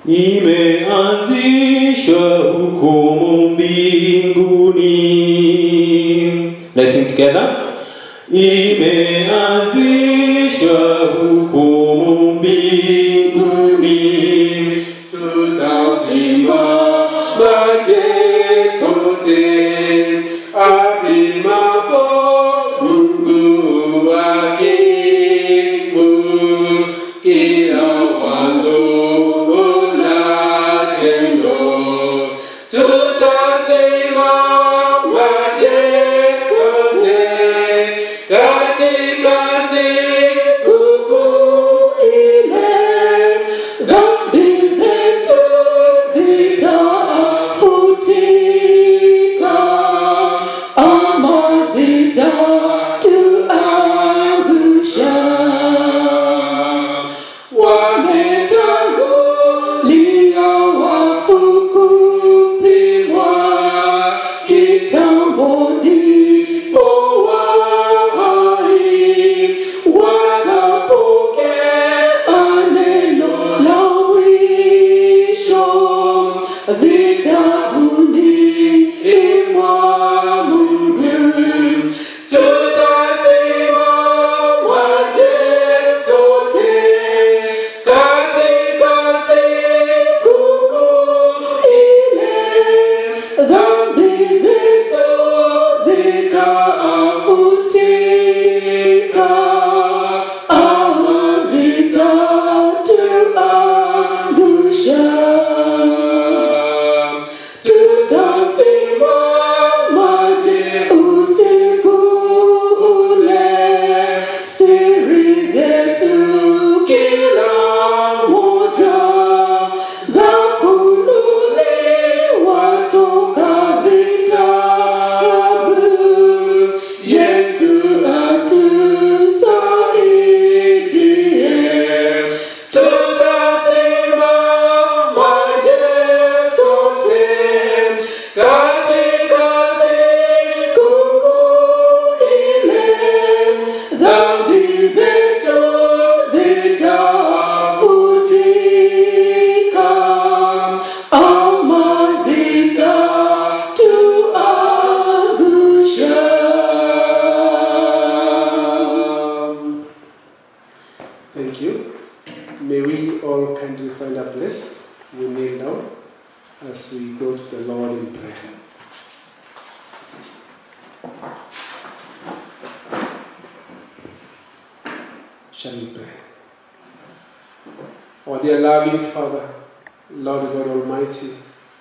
imeanzishwa hukumu mbinguni. Let's sing together. Imeanzishwa hukumu mbinguni, tutasimama je sote apimapo Mungu akimu kila wazo na tendo tutasimama je sote katika siku kuu ile dhambi zetu zitafutika ama zitatuangusha wametangulia wafu kupimwa kitambo ndipo wahai watapokea neno la mwisho vitabuni mwa Mungu tutasimama je sote katika siku kuu ile dhambi zetu zitafutika ama zitatuangusha tutasimama je usiku ule siri zetu kila moja zafunuliwa toka vitabu Yesu atusaidie tutasimama je sote katika siku kuu ile dhambi zetu zitafutika ama zitatuangusha Thank you. May we all kindly find a place. We kneel down as we go to the Lord in prayer. Shall we pray? Our dear loving Father, Lord God Almighty,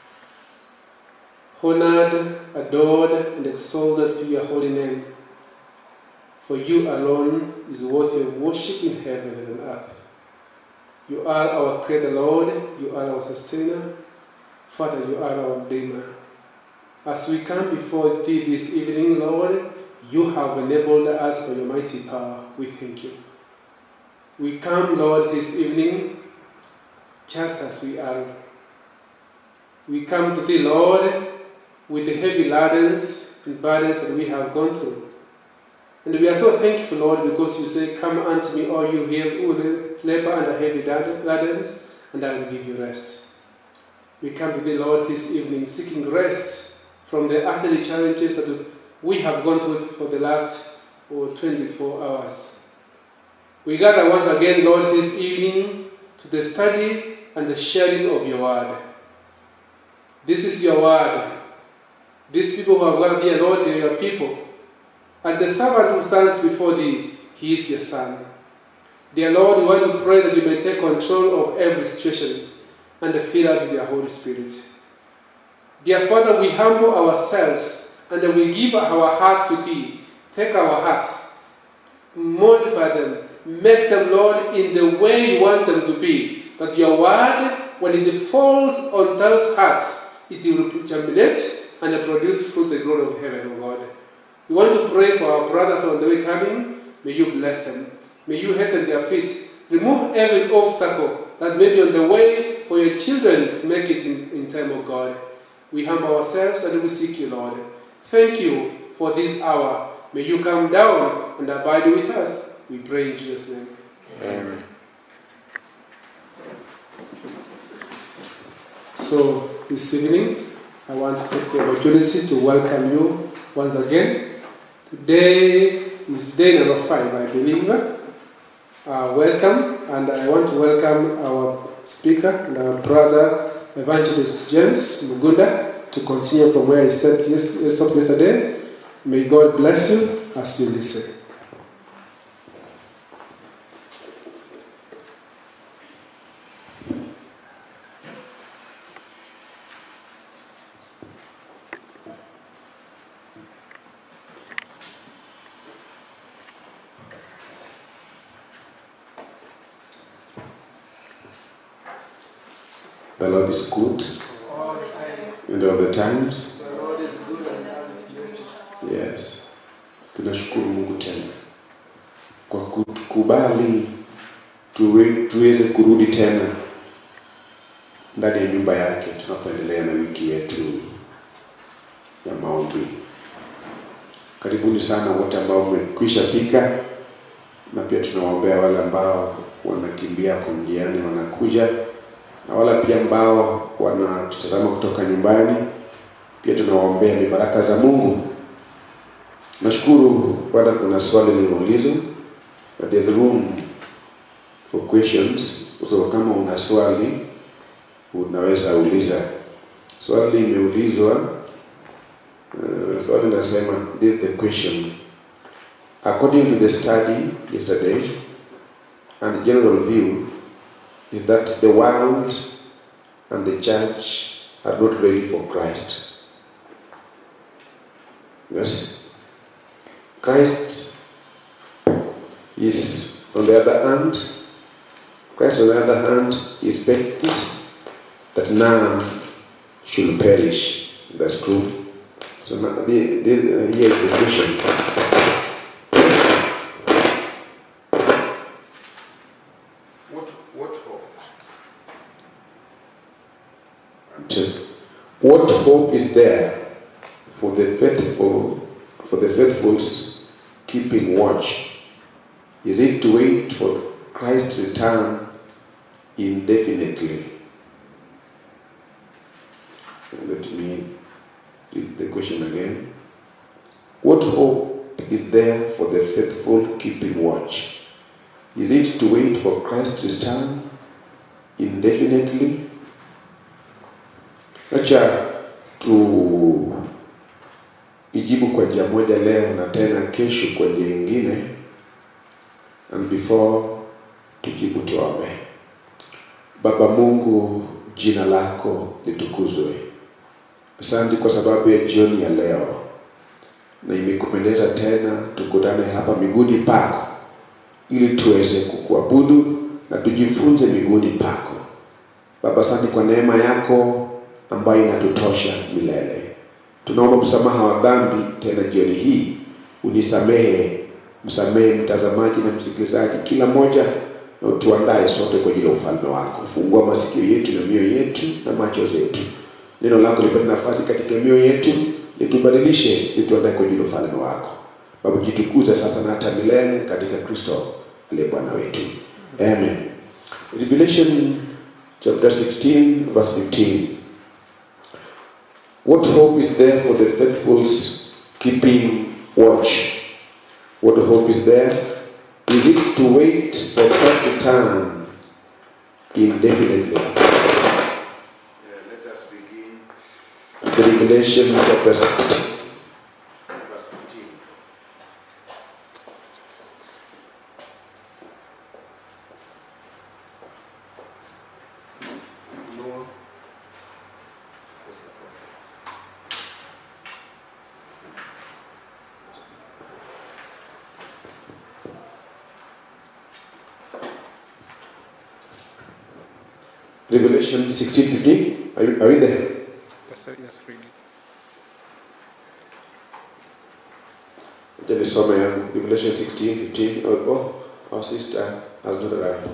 honored, adored, and exalted be your holy name. For you alone is worthy of worship in heaven and on earth. You are our Creator, Lord. You are our Sustainer. Father, you are our Redeemer. As we come before Thee this evening, Lord, you have enabled us by your mighty power. We thank you. We come, Lord, this evening just as we are. We come to Thee, Lord, with the heavy burdens and burdens that we have gone through. And we are so thankful, Lord, because you say, Come unto me, all you here who labor under heavy burdens, and I will give you rest. We come to thee, Lord, this evening seeking rest from the earthly challenges that we have gone through for the last oh, 24 hours. We gather once again, Lord, this evening to the study and the sharing of your word. This is your word. These people who have gathered here, Lord, they are your people. And the servant who stands before thee, he is your son. Dear Lord, we want to pray that you may take control of every situation and fill us with your Holy Spirit. Dear Father, we humble ourselves and we give our hearts to thee. Take our hearts, modify them, make them, Lord, in the way you want them to be. That your word, when it falls on those hearts, it will germinate and produce fruit the glory of heaven, O God. We want to pray for our brothers on the way coming. May you bless them. May you hasten their feet. Remove every obstacle that may be on the way for your children to make it in, in time, O God. We humble ourselves and we seek you, Lord. Thank you for this hour. May you come down and abide with us. We pray in Jesus' name. Amen. So this evening, I want to take the opportunity to welcome you once again. Today is day number five, I believe. Uh, welcome, and I want to welcome our speaker and our brother, Evangelist James Mugunda, to continue from where he stopped yes- he stopped yesterday. May God bless you as you listen. The Lord is good and all the times. The Lord is good and have his nature. Yes. Tunashukuru Mungu tena kwa kukubali tuwe, tuweze kurudi tena ndani ya nyumba yake tunapoendelea na wiki yetu ya maombi. Karibuni sana wote ambao mmekwisha fika, na pia tunawaombea wale ambao wanakimbia kwa njiani wanakuja, na wale pia ambao wanatutazama kutoka nyumbani, pia tunawaombea ni baraka za Mungu. Nashukuru bwana, kuna swali limeulizwa, but there's room for questions. So kama una swali unaweza uliza. Swali limeulizwa, uh, swali nasema, this is the question. According to the study yesterday and the general view is that the world and the church are not ready for Christ. Yes. Christ is, on the other hand, Christ, on the other hand, is bent that none should perish. That's true. So now, the, the, uh, here is the question. What, what hope? And, What hope is there for the faithful, for the faithfuls keeping watch? Is it to wait for Christ's return indefinitely? Let me read the question again. What hope is there for the faithful keeping watch? Is it to wait for Christ's return indefinitely? Acha tu ijibu kwa njia moja leo na tena kesho kwa njia ingine, and before tujibu tuombe. Baba Mungu, jina lako litukuzwe. Asante kwa sababu ya jioni ya leo, na imekupendeza tena tukutane hapa miguuni pako ili tuweze kukuabudu na tujifunze miguuni pako. Baba, asante kwa neema yako ambayo inatutosha milele. Tunaomba msamaha wa dhambi tena jioni hii, unisamehe, msamehe mtazamaji na msikilizaji, kila mmoja, na utuandae sote kwa ajili ya ufalme wako. Fungua masikio yetu na mioyo yetu na macho zetu, neno lako lipate nafasi katika mioyo yetu, litubadilishe, lituandae kwa ajili ya ufalme wako. Baba, jitukuze sasa na hata milele katika Kristo aliye Bwana wetu, amen. Revelation chapter 16 verse 15. What hope is there for the faithfuls keeping watch? What hope is there? Is it to wait for Christ's return indefinitely? let us begin. The Revelation chapter 16, verse 15. No. Revelation 16 15. Are, you, are we there? Yes, sir. Yes, read it. Acha nisome yangu Revelation 16 15. Oh, oh, our sister has not arrived.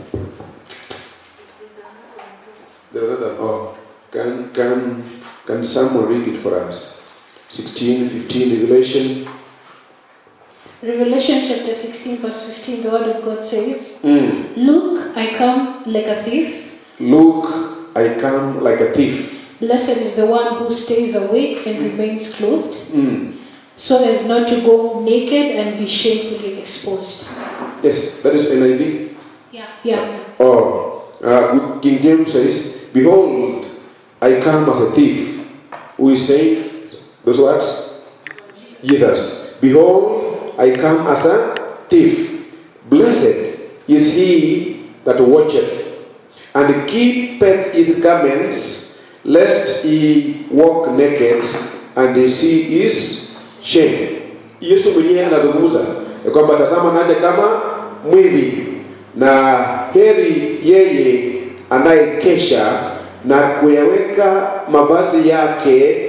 The other, oh, can, can, can someone read it for us? 16 15 Revelation. Revelation chapter 16, verse 15, the word of God says, Mm. Look, I come like a thief. Look, I come like a thief. Blessed is the one who stays awake and remains clothed, mm. so as not to go naked and be shamefully exposed. yes that is NIV Yeah. Yeah. oh uh, good King James says behold I come as a thief who is saying those words Jesus behold I come as a thief blessed is he that watcheth and keepeth his garments lest he walk naked and they see his shame yesu mwenyewe anazungumza ya kwamba tazama naja kama mwivi na heri yeye anayekesha na kuyaweka mavazi yake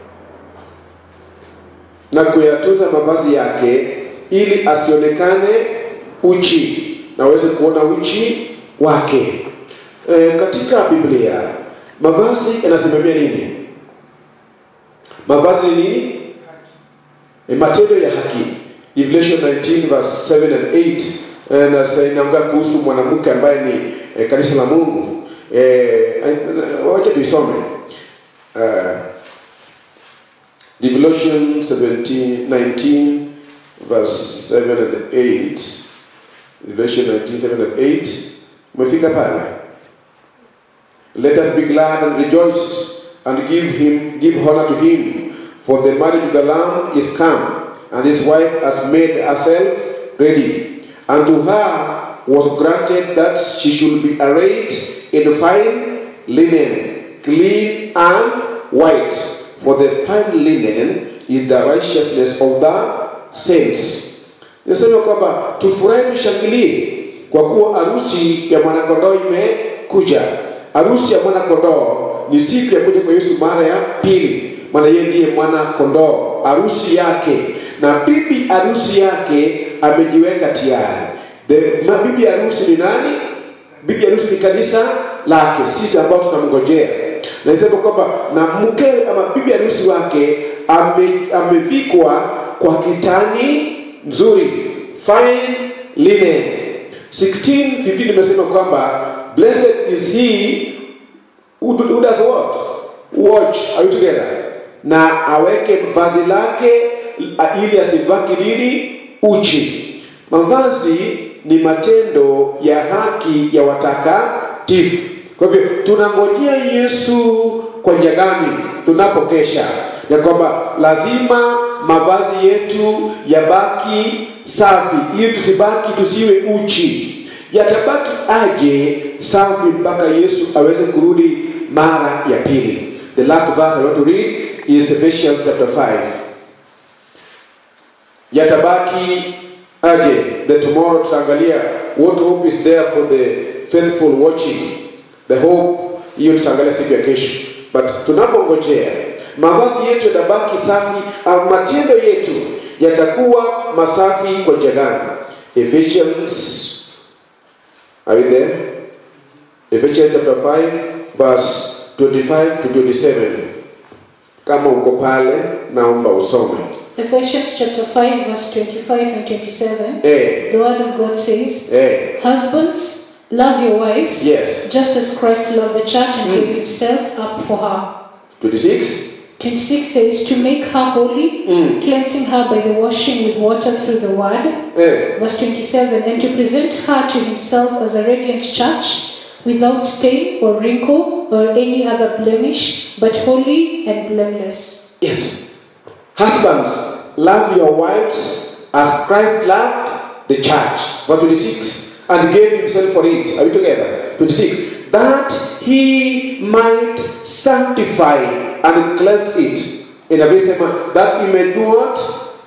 na kuyatunza mavazi yake ili asionekane uchi na aweze kuona uchi wake e, katika biblia mavazi yanasimamia nini mavazi ni nini e, matendo ya haki Revelation 19 verse 7 and 8 eh, na sasa inaongea kuhusu mwanamke ambaye ni eh, kanisa la Mungu eh, eh, wacha tuisome uh, Revelation 17 19 verse 7 and 8 Revelation 19 7 and 8 umefika pale let us be glad and rejoice and give him give honor to him for the marriage of the lamb is come and his wife has made herself ready and to her was granted that she should be arrayed in fine linen clean and white for the fine linen is the righteousness of the saints nisema kwamba tufurahi tushangilie kwa kuwa harusi ya mwanakondoo imekuja harusi ya mwanakondoo ni siku ya kuja kwa yesu mara ya pili maana yeye ndiye mwana kondoo harusi yake na bibi harusi yake amejiweka tayari The- ma- bibi harusi ni nani bibi harusi ni kanisa lake sisi ambao tunamngojea nasema kwamba na mke ama bibi harusi wake ame, amevikwa kwa kitani nzuri fine linen 16 15 imesema kwamba blessed is he who, do- who does what watch are you together na aweke vazi lake a- ili asivaki nini uchi mavazi ni matendo ya haki ya watakatifu kwa hivyo tunangojea yesu kwa njia gani tunapokesha ya kwamba lazima mavazi yetu yabaki safi ili tusibaki tusiwe uchi yatabaki aje safi mpaka yesu aweze kurudi mara ya pili the last verse i want to read is ephesians chapter 5 yatabaki aje the tomorrow tutaangalia what hope is there for the faithful watching the hope hiyo tutaangalia siku ya kesho but tunapongojea mavazi yetu yatabaki safi au matendo yetu yatakuwa masafi kwa njia gani ephesians are you there ephesians chapter 5 verse 25 to 27 kama uko pale naomba usome Ephesians chapter 5, verse 25 and 27. eh, The word of God says, eh, Husbands, love your wives, yes just as Christ loved the church and gave himself up for her. 26 26 says, To make her holy, mm. cleansing her by the washing with water through the word. eh, Verse 27 And to present her to himself as a radiant church, without stain or wrinkle or any other blemish, but holy and blameless. Yes. Husbands, love your wives as Christ loved the church. Verse 26. And gave himself for it. Are we together? 26. That he might sanctify and cleanse it. In a verse, that he may do what?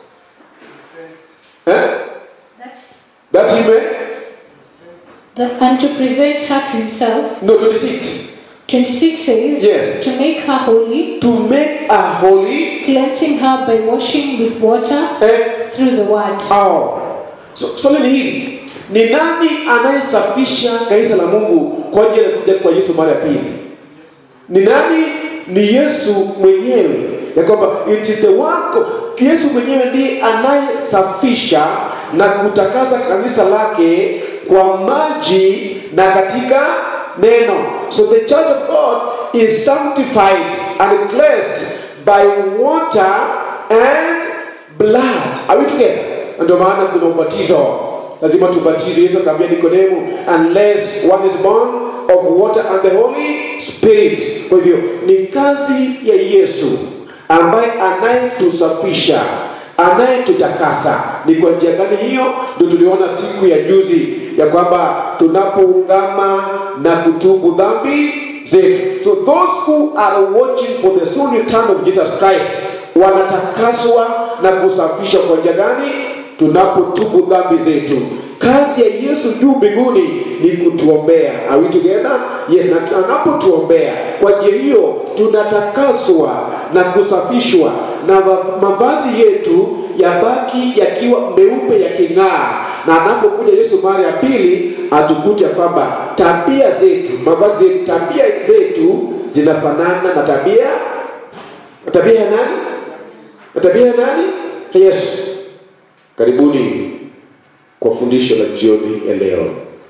Eh? That he may? That, and to present her to himself. No, 26. 26 says, Yes. To make her holy, To make a holy. cleansing her by washing with water Eh? through the word. au so, swali ni hili ni nani anayesafisha kanisa la mungu kwa ajili ya kuja kwa yesu mara ya pili ni nani ni yesu mwenyewe ya kwamba it is the work of- yesu mwenyewe ndiye anayesafisha na kutakasa kanisa lake kwa maji na katika neno so the church of god is sanctified and cleansed by water and blood. Are we together? Na Ndio maana kuna ubatizo, lazima tubatizwe. Yesu akamwambia Nikodemu, unless one is born of water and the Holy Spirit. Kwa hivyo ni kazi ya Yesu ambaye anayetusafisha anayetutakasa. Ni kwa njia gani hiyo? Ndio tuliona siku ya juzi ya kwamba tunapoungama na kutubu dhambi zetu. So those who are watching for the soon return of Jesus Christ wanatakaswa na kusafishwa kwa njia gani? Tunapotubu dhambi zetu. Kazi ya Yesu juu mbinguni ni kutuombea. Are we together? Yes, na anapotuombea kwa njia hiyo tunatakaswa na kusafishwa na ma- mavazi yetu yabaki yakiwa meupe yaking'aa, na anapokuja Yesu mara ya pili atukute ya kwamba tabia zetu, mavazi yetu, tabia zetu zinafanana na tabia na tabia ya nani? Na tabia ya nani? Ya Yesu. Karibuni kwa fundisho la jioni ya leo,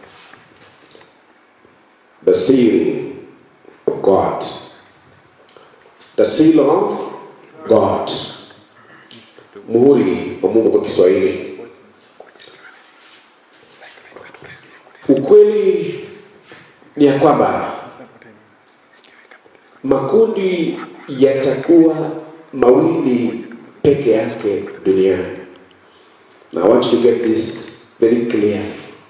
the seal of God, the seal of God, muhuri wa Mungu kwa Kiswahili. Ukweli ni ya kwamba makundi yatakuwa mawili peke yake duniani. Now I want you to get this very clear.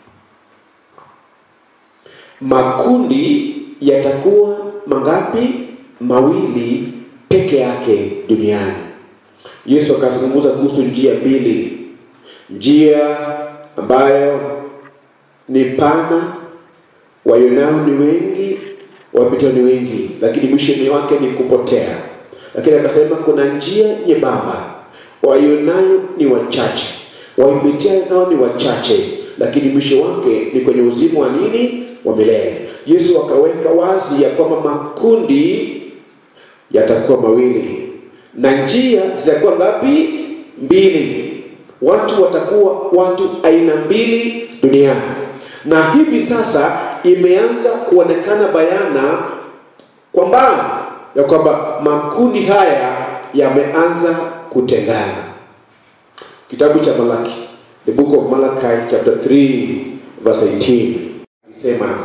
Makundi yatakuwa mangapi? Mawili peke yake duniani. Yesu akazungumza kuhusu njia mbili, njia ambayo ni pana, waionao ni wengi, wapitao ni wengi, lakini mwisho wake ni kupotea. Lakini akasema kuna njia nyembamba, waionayo ni wachache, waipitia nao ni wachache, lakini mwisho wake ni kwenye uzima wa nini? Wa milele. Yesu akaweka wazi ya kwamba makundi yatakuwa mawili na njia zitakuwa ngapi? Mbili. Watu watakuwa watu aina mbili duniani, na hivi sasa imeanza kuonekana bayana kwa mbali ya kwamba makundi haya yameanza kutengana. Kitabu cha Malaki, the book of Malachi chapter 3 verse 18 isema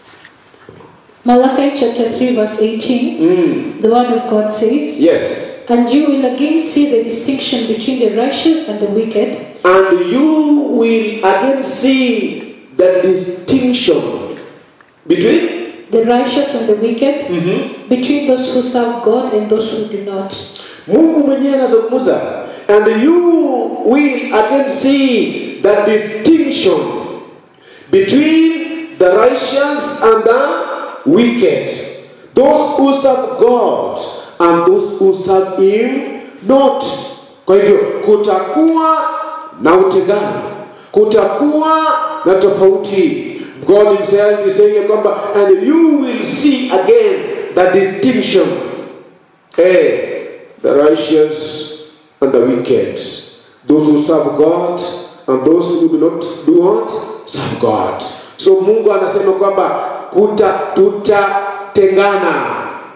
Malachi chapter 3, verse 18, mm, the word of God says, yes And you will again see the distinction between the righteous and the wicked, and you will again see the distinction between the righteous and the wicked, between those who serve God and those who do not. Mungu mwenyewe anazungumza and you will again see the distinction between the righteous and the wicked those who serve God and those who serve him not kwa hivyo kutakuwa na utengano kutakuwa na tofauti God himself is saying ya kwamba and you will see again the distinction Eh, the righteous and the wicked. Those who serve God and those who do not do what? Serve God. So Mungu anasema kwamba kuta tutatengana.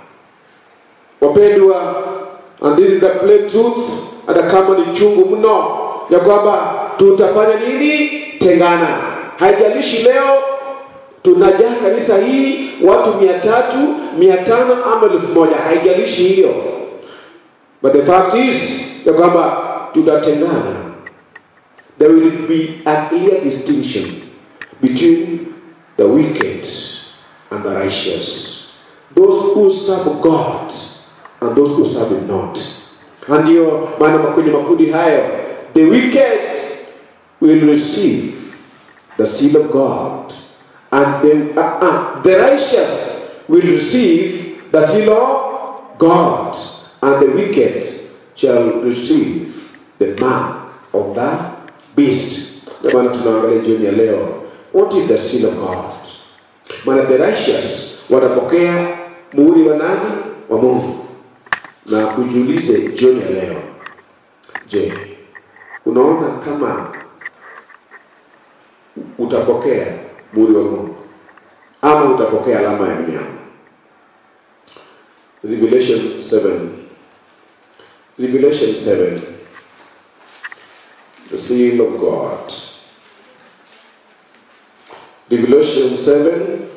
Wapendwa, and this is the plain truth, hata kama ni chungu mno, ya kwamba tutafanya nini? Tengana. Haijalishi leo tunajaa kanisa hii watu mia tatu mia tano ama elfu moja haijalishi hiyo but the fact is ya kwamba tutatengana there will be a clear distinction between the wicked and the righteous those who serve god and those who serve him not na ndiyo maana kwenye makundi hayo the wicked will receive the seal of God, and the, uh, uh, the righteous will receive the seal of God, and the wicked shall receive the mark of the beast. Ndio maana tunaangalia jioni ya leo, what is the seal of God? Maana the righteous watapokea muhuri wa nani? Wa Mungu. Na ujiulize jioni ya leo, je, unaona kama utapokea muhuri wa Mungu ama utapokea alama ya mnyama. Revelation 7. Revelation 7. The seal of God. Revelation 7,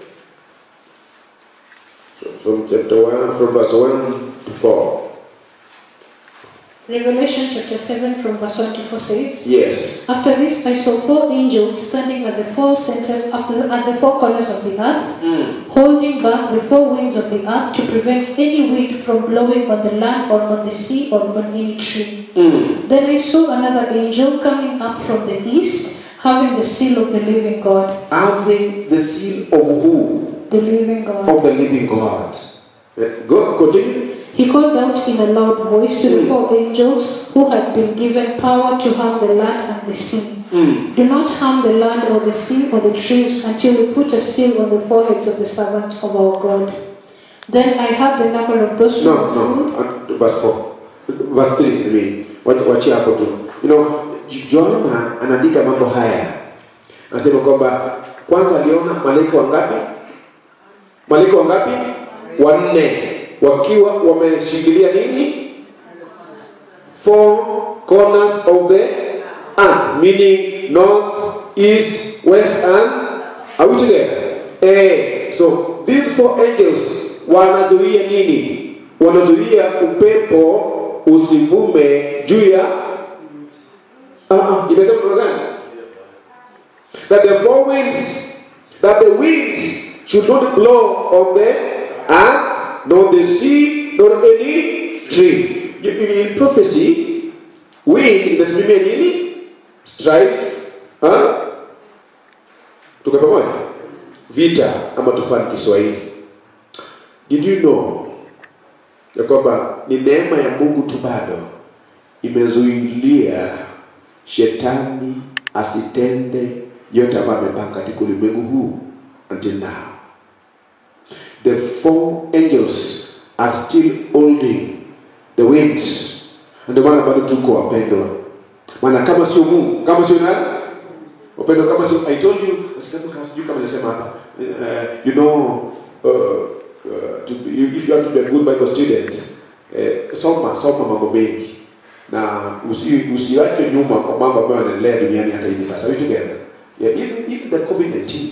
from chapter 1, from verse 1 to 4. Revelation chapter 7 from verse 1 to 4 says, Yes. After this I saw four angels standing at the four center after the, at the four corners of the earth, holding back the four winds of the earth to prevent any wind from blowing on the land or on the sea or on any tree. Then I saw another angel coming up from the east, having the seal of the living God. Having the seal of who? The living God. Of the living God. Eh, Go, continue. He called out in a loud voice to the four angels who had been given power to harm the land and the sea. Do not harm the land or the sea or the trees until we put a seal on the foreheads of the servant of our God. Then I heard the number of those who No, were sealed. no, uh, verse 4. Verse 3, I mean. Wacha- Wachia hapo tu. You know, Joana anaandika mambo haya. Anasema kwamba kwanza aliona malaika wangapi? Malaika wangapi? Wanne wakiwa wameshikilia nini? Four corners of the earth, meaning north, east, west, and are we together? Eh, so these four angels wanazuia nini? Wanazuia upepo usivume juu ya Ah, ah, imesema namna gani? That the four winds, that the winds should not blow on the earth, nor the sea, nor any tree. You- In prophecy, wind inasimamia nini? Strife, huh? Tuko pamoja? Vita ama tufani Kiswahili. Did you know ya kwamba ni neema ya Mungu tu bado imezuilia shetani asitende yote ambayo amepanga katika ulimwengu huu until now. The four angels are still holding the winds. Ndio maana bado tuko wapendwa, maana kama sio Mungu, kama sio nani wapendwa, kama sio I told you, sijui kama sijui kama nilisema hapa, uh, you know uh, uh, to be, if you want to be a good Bible student uh, soma soma mambo mengi na usi, usiachwe nyuma kwa mambo ambayo yanaendelea duniani hata hivi sasa. We together. Yeah, even, even the COVID-19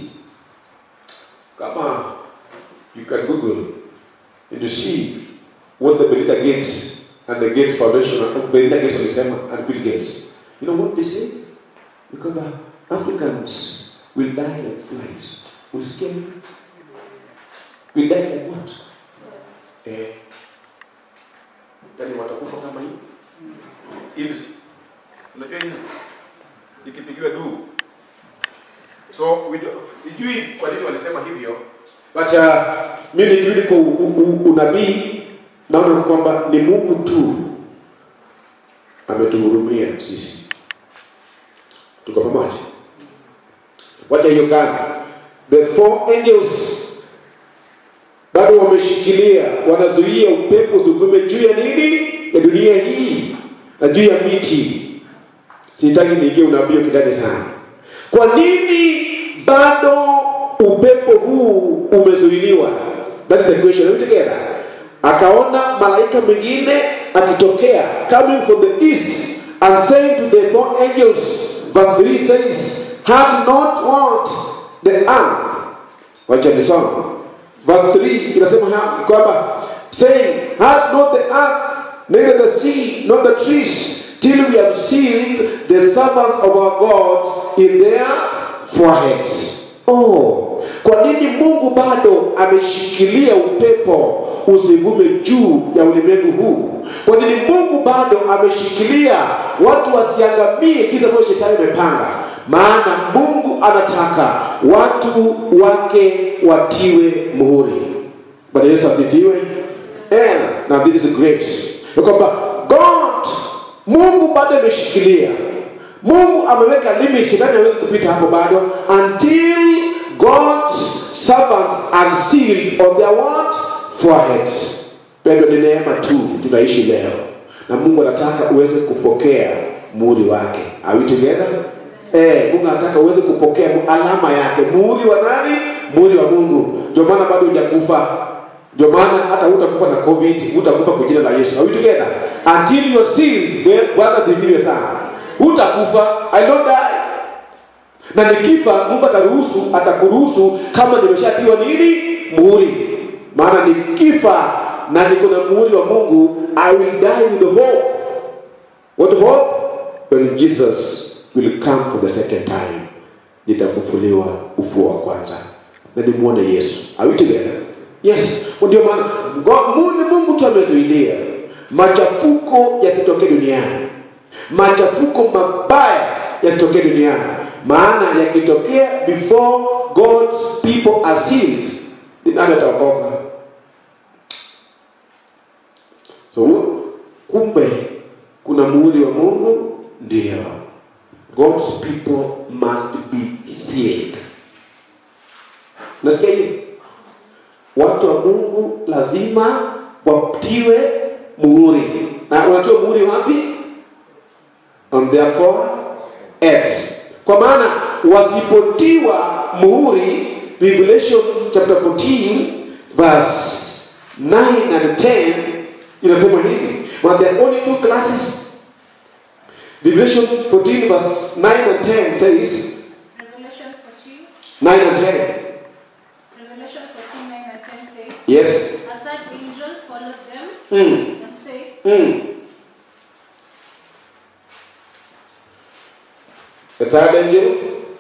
kama you can Google and you see what the Belinda Gates and the Gates Foundation and Belinda Gates walisema and Bill Gates. You know what they say? Because Africans will die like flies. Ulisikia nini? Will die like what? Eh, yani watakufa kama hii inzi. Unajua inzi ikipigiwa duru. So we do, sijui kwa nini walisema hivyo. But uh, mimi nikirudi kwa u- u- u- unabii naona kwamba ni Mungu tu ametuhurumia sisi. Tuko pamoja? Wacha hiyo kando. The four angels bado wameshikilia, wanazuia upepo usivume juu ya nini? Ya dunia hii na juu ya miti. Sitaki niingie unabii kitani sana. Kwa nini bado upepo huu umezuiliwa? That is the question. Are we together? Akaona malaika mwingine akitokea coming from the east and saying to the four angels, verse 3 says, Had not want the earth. Wacha nisome. Verse 3 inasema ha- kwamba saying, Had not the earth, neither the sea, nor the trees, till we have sealed the servants of our God in their foreheads. Oh, kwa nini Mungu bado ameshikilia upepo usivume juu ya ulimwengu huu? Kwa nini Mungu bado ameshikilia watu wasiangamie kisa ambayo shetani amepanga? Maana Mungu anataka watu wake watiwe muhuri. Bwana Yesu asifiwe. And now this is grace. Ya kwamba God Mungu bado ameshikilia. Mungu ameweka limit, shetani hawezi kupita hapo bado until God's servants are sealed on their what? Foreheads. Pendwa, ni neema tu tunaishi leo, na Mungu anataka uweze kupokea muhuri wake. Are we together? Eh, Mungu anataka uweze kupokea alama yake, muhuri wa nani? Muhuri wa Mungu. Ndio maana bado hujakufa ndio maana hata hutakufa na covid hutakufa kwa jina la yesu are we together until you are sealed bwana ziviwe sana hutakufa i don't die na nikifa mungu ataruhusu atakuruhusu kama nimeshatiwa nini muhuri maana nikifa na niko na muhuri wa mungu i will die with hope what hope when jesus will come for the second time nitafufuliwa ufuo wa kwanza na nimwone yesu are we together yes ndio maana Ngo- mungu mungu tu amezuilia machafuko yasitokee duniani machafuko mabaya yasitokee duniani maana yakitokea before god's people are sealed ni nani ataokoka so kumbe kuna muhuri wa mungu ndio god's people must be sealed nasikia hivi watu wa mungu lazima watiwe muhuri na unatiwa muhuri wapi on their foreheads kwa maana wasipotiwa muhuri revelation chapter 14 verse 9 and 10 inasema hivi but there are only two classes revelation 14 verse 9 and 10 says Revelation 14, 9 and 10 Revelation 14, 9 and 10 says, yes A third angel followed them mm. and said, Mm. The third angel.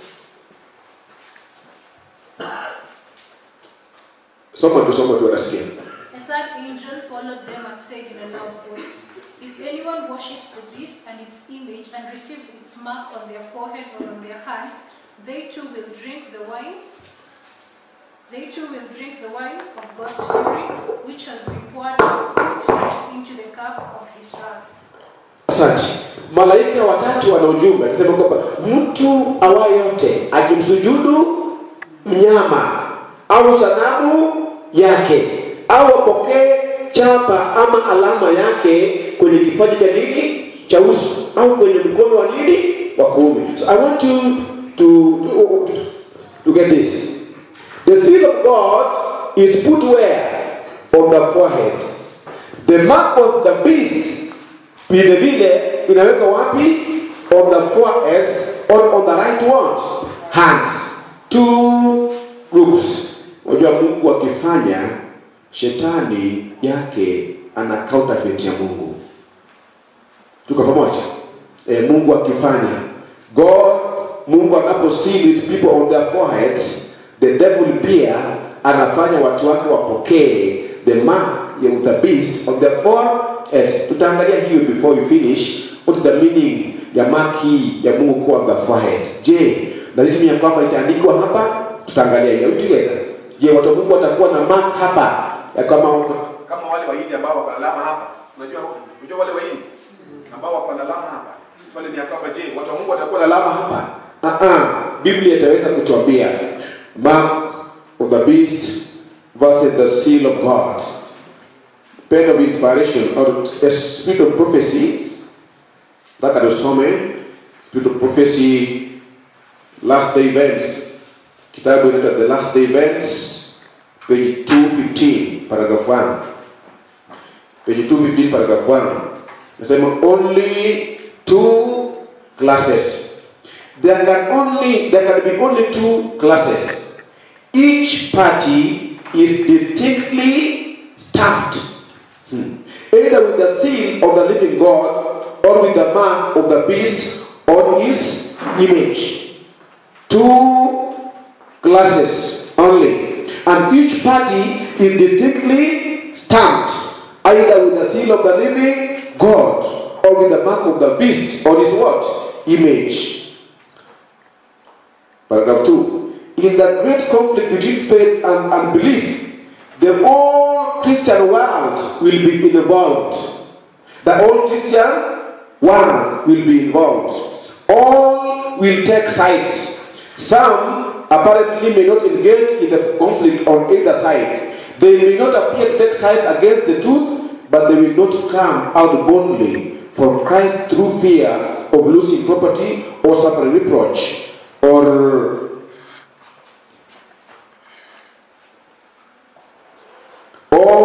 Soma tu soma tu anasikia. A third angel followed them and said in a loud voice, If anyone worships the beast and its image and receives its mark on their forehead or on their hand, they too will drink the wine. They too will drink the wine of God's fury, which has been poured full strength into the cup of his wrath. Asante. Malaika watatu wana ujumbe akisema kwamba mtu awaye yote akimsujudu mnyama au sanamu yake au apokee chapa ama alama yake kwenye kipaji cha nini cha uso au kwenye mkono wa nini wa kuume. So I want you to, to, to get this. The seal of God is put where? On the forehead. The mark of the beast vile vile inaweka wapi on the foreheads on, on the right ones hands two groups unajua mungu akifanya shetani yake ana counterfeit ya mungu tuko pamoja e, mungu akifanya god mungu anapo seal his people on their foreheads the devil pia anafanya watu wake wapokee the mark ya the beast on their foreheads tutaangalia hiyo before you finish what is the meaning ya mark hii ya mungu kuwa on the forehead je lazima ya kwamba itaandikwa hapa tutaangalia hiyo together je watu wa mungu watakuwa na mark hapa ya kama kama wale wahindi ambao wako na alama hapa unajua unajua wale wahindi ambao wako na alama hapa swali ni ya kwamba je watu wa mungu watakuwa na alama hapa ah ah biblia itaweza kutuambia mark of the beast versus the seal of god pen of inspiration or a spirit of prophecy nataka tusome spirit of prophecy last day events kitabu inaitwa the last day events page 215 paragraph 1 page 215 paragraph 1 nasema only two classes there can only there can be only two classes each party is distinctly stamped hmm, either with the seal of the living god or with the mark of the beast on his image two classes only and each party is distinctly stamped either with the seal of the living god or with the mark of the beast on his what image Paragraph 2. In the great conflict between faith and unbelief, the whole Christian world will be involved. The whole Christian world will be involved. All will take sides. Some apparently may not engage in the conflict on either side. They may not appear to take sides against the truth, but they will not come out boldly from Christ through fear of losing property or suffering reproach or or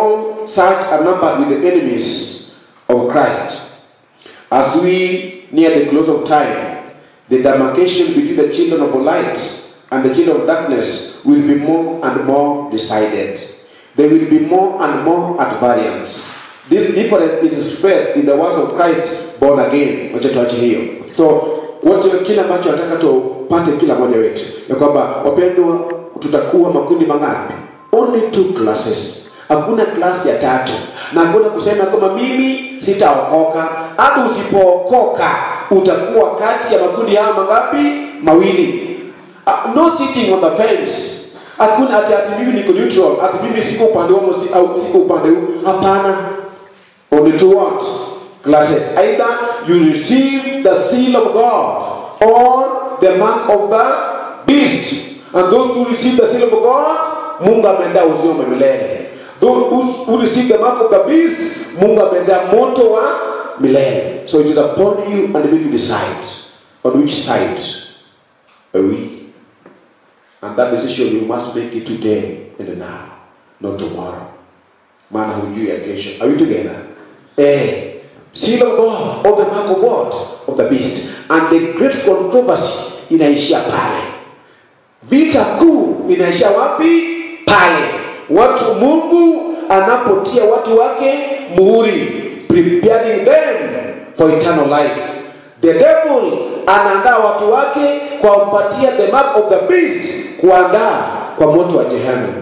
such are numbered with the enemies of Christ. As we near the close of time, the demarcation between the children of light and the children of darkness will be more and more decided. There will be more and more at variance. This difference is expressed in the words of Christ born again. Wacha tuache hiyo. So wote kile ambacho nataka tupate kila mmoja wetu ya kwamba wapendwa, tutakuwa makundi mangapi? Only two classes. Hakuna klasi ya tatu, na hakuna kusema kwamba mimi sitaokoka. Hata usipookoka utakuwa kati ya makundi haya mangapi? Mawili. Uh, no sitting on the fence. Hakuna ati ati mimi niko neutral, ati mimi siko upande huo si- au siko upande huu. Hapana. Only two what? Classes. Either you receive the seal of God or the mark of the beast. And those who receive the seal of God, Mungu ameandaa uzima wa milele. Those who, who receive the mark of the beast, Mungu ameandaa moto wa milele. So it is upon you and we decide on which side are we. And that decision you must make it today and now, not tomorrow. Maana hujui ya kesho. Are we together? Eh, seal of God, of the mark of God, of the beast. And the great controversy inaishia pale. Vita kuu inaishia wapi? Pale watu Mungu anapotia watu wake muhuri, preparing them for eternal life. The devil anaandaa watu wake kwa kumpatia the mark of the beast, kuandaa kwa moto wa jehanamu.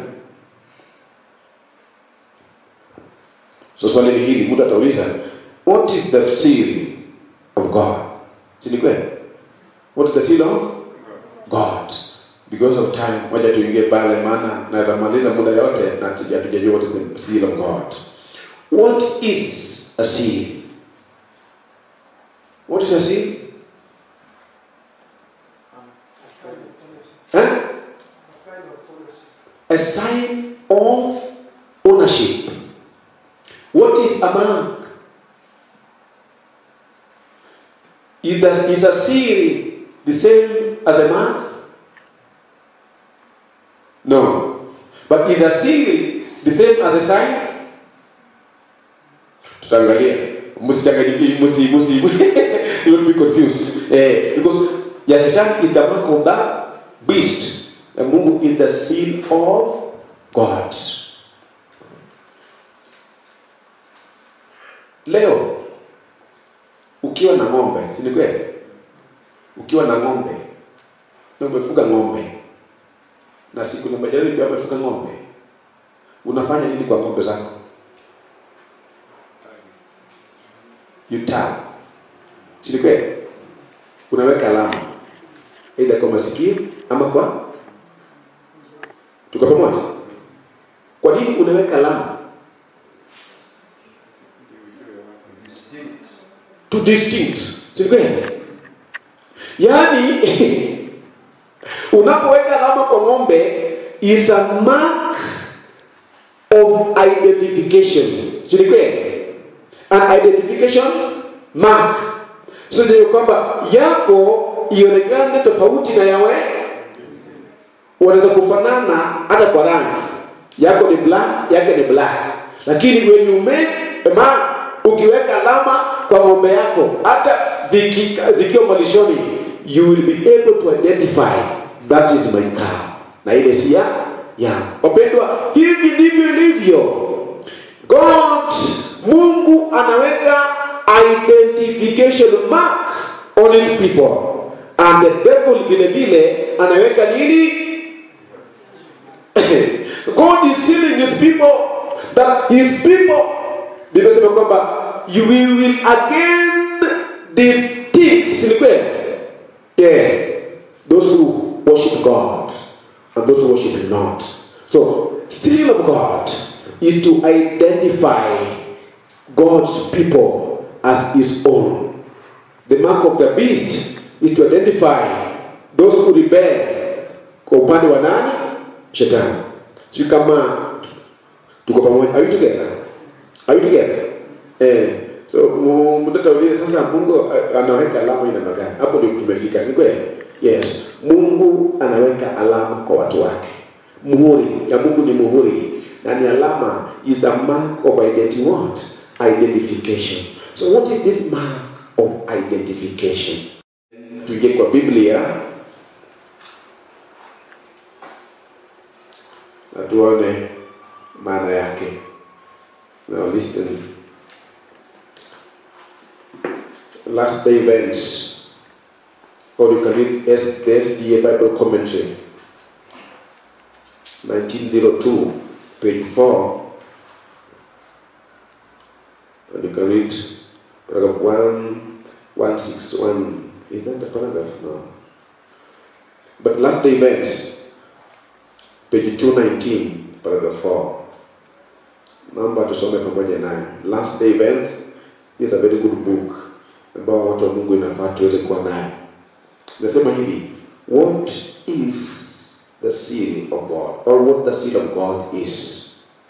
So swali ni hili, mtu atauliza, what is the seal of God? Si ni kweli? What is the seal of God? Because of time, wacha tuingie pale, maana naweza maliza muda yote na hatuja- hatujajua what is the seal of God. What is a seal? What is a seal? Huh? A sign of ownership. What is a mark? Is, the, is a seal the same as a mark? No. But is a seal the same as a sign? Tutaangalia. Msichanganyikie, msi msi. You will be confused. Eh, because Yashan is the mark of the beast. And Mungu is the seal of God. Leo ukiwa na ng'ombe, si ni kweli? Ukiwa na ng'ombe na umefuga ng'ombe na siku na majirani pia wamefuga ng'ombe, unafanya nini kwa ng'ombe zako? You tag, si ni kweli? Unaweka alama aidha kwa masikio ama kwa tuko pamoja. Kwa nini unaweka alama? to distinct si kweli yaani unapoweka alama kwa ng'ombe is a mark of identification si ni kweli an identification mark so ndio kwamba yako ionekane tofauti na yawe wanaweza kufanana hata kwa rangi yako ni black yake ni black lakini when you make a mark ukiweka alama kwa ng'ombe yako hata ziki- zikiwa malishoni you will be able to identify that is my cow na ile si ya ya wapendwa hivi ndivyo ilivyo god mungu anaweka identification mark on his people and the devil vile vile anaweka nini God is sealing his people that his people Biblia inasema kwamba you will, will again distinct si ni kweli? yeah those who worship God and those who worship him not so seal of God is to identify God's people as his own the mark of the beast is to identify those who rebel kwa upande wa nani shetani si kama tuko pamoja are we together are we together eh so mu- mtoto uliye sasa mungu eh, anaweka alama ina magani hapo ndio tumefika si kweli yes mungu anaweka alama kwa watu wake muhuri ya mungu ni muhuri na ni alama is a mark of identity what identification so what is this mark of identification tuje kwa biblia na tuone maana yake now listen last day events or you can read S- the SDA Bible commentary 1902 page 4 and you can read paragraph 1 161 is that the paragraph no but last day events page 219 paragraph 4 naomba tusome pamoja nayo last day events is a very good book ambao watu wa mungu inafaa tuweze kuwa nayo nasema hivi what is the seal of god or what the seal of god is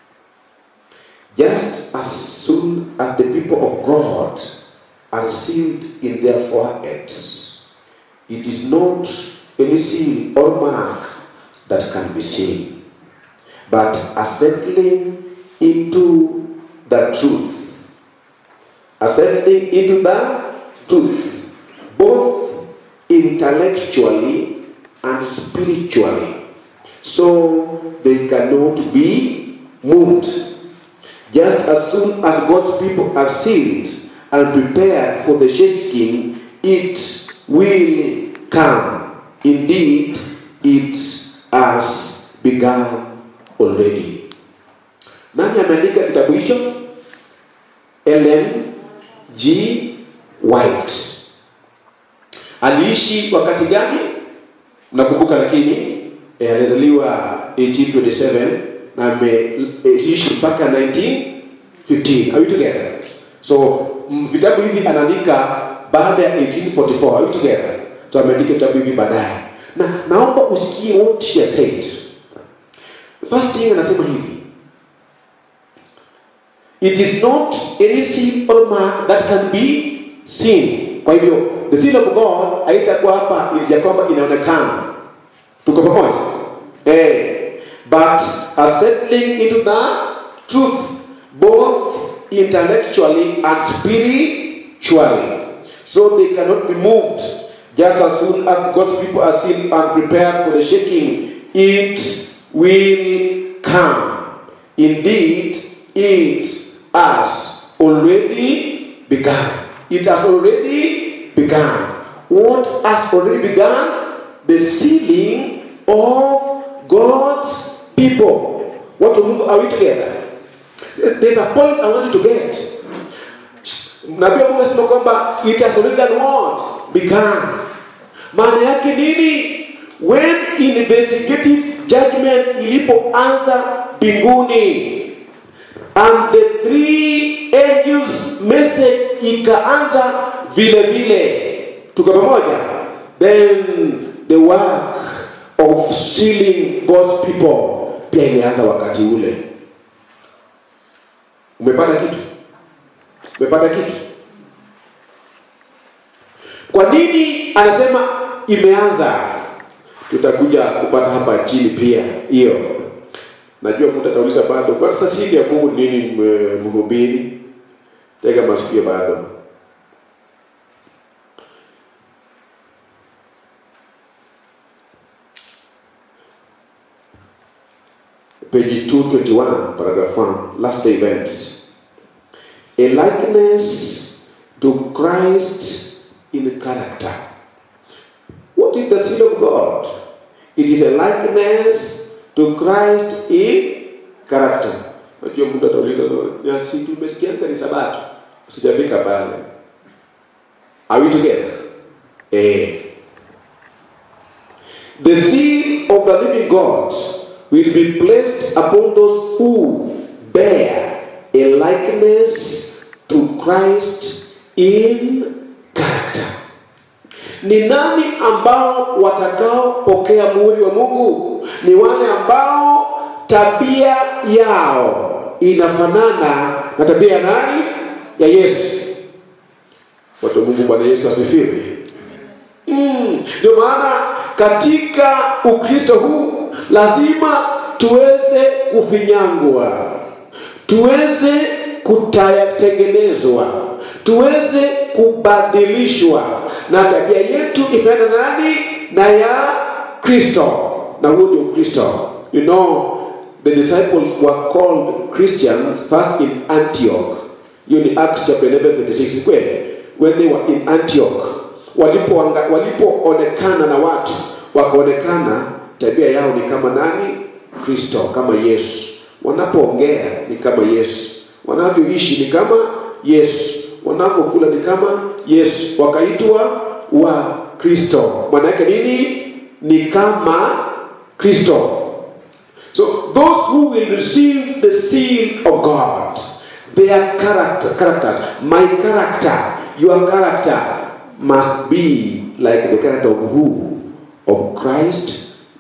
just as soon as the people of god are sealed in their foreheads it is not any seal or mark that can be seen but a settling into the truth a settling into the truth both intellectually and spiritually so they cannot be moved just as soon as God's people are sealed and prepared for the shaking, it will come. Indeed, it has begun already. Nani ameandika kitabu hicho? Ellen G. White. Aliishi wakati gani? Mnakumbuka lakini eh, alizaliwa 1827 na ameishi mpaka 1915. Are we together? So mm, vitabu hivi anaandika baada ya 1844. Are we together? So ameandika vitabu hivi baadaye, na naomba usikie what she has said. First thing anasema hivi it is not any seal or mark that can be seen. Kwa hivyo the seal of God haitakuwa hapa ya kwamba inaonekana. Tuko pamoja? Eh, but a settling into the truth both intellectually and spiritually. So they cannot be moved just as soon as God's people are sealed and prepared for the shaking. It will come. Indeed, it has already begun. It has already begun. What has already begun? The sealing of God's people. What are we together? There's there's a point I want you to get. Nabii Mungu anasema kwamba it has already done what? Begun. Maana yake nini? When investigative judgment ilipoanza mbinguni and the three angels message ikaanza vile vile tuko pamoja then the work of sealing God's people pia ilianza wakati ule umepata kitu umepata kitu kwa nini anasema imeanza tutakuja kupata hapa chini pia hiyo najua mtu atauliza bado kwa sasa siri ya mungu ni nini mwe- mhubiri tega masikio bado page 221 paragraph 1 last events a likeness to christ in character what is the seal of god it is a likeness to christ in character najua mtu atauliza "Ya, si tumesikianga ni sabato sijafika pale are we together eh the seal of the living God will be placed upon those who bear a likeness to Christ in character. Ni nani ambao watakaopokea muhuri wa Mungu? Ni wale ambao tabia yao inafanana na tabia ya nani? Ya Yesu. Watu wa Mungu, Bwana Yesu asifiwe. Mm, ndio maana katika Ukristo huu lazima tuweze kufinyangwa tuweze kutayatengenezwa tuweze kubadilishwa na tabia yetu ifanana nani na ya kristo na huo ndio kristo you know the disciples were called christians first in antioch hiyo ni acts chapter 11 26 kweli when they were in antioch walipoonekana walipo na watu wakaonekana tabia yao ni kama nani kristo kama yesu wanapoongea ni kama yesu wanavyoishi ni kama yesu wanavyokula ni kama yesu wakaitwa wa kristo maana yake nini ni kama kristo so those who will receive the seal of god their character, characters my character your character must be like the character of who of christ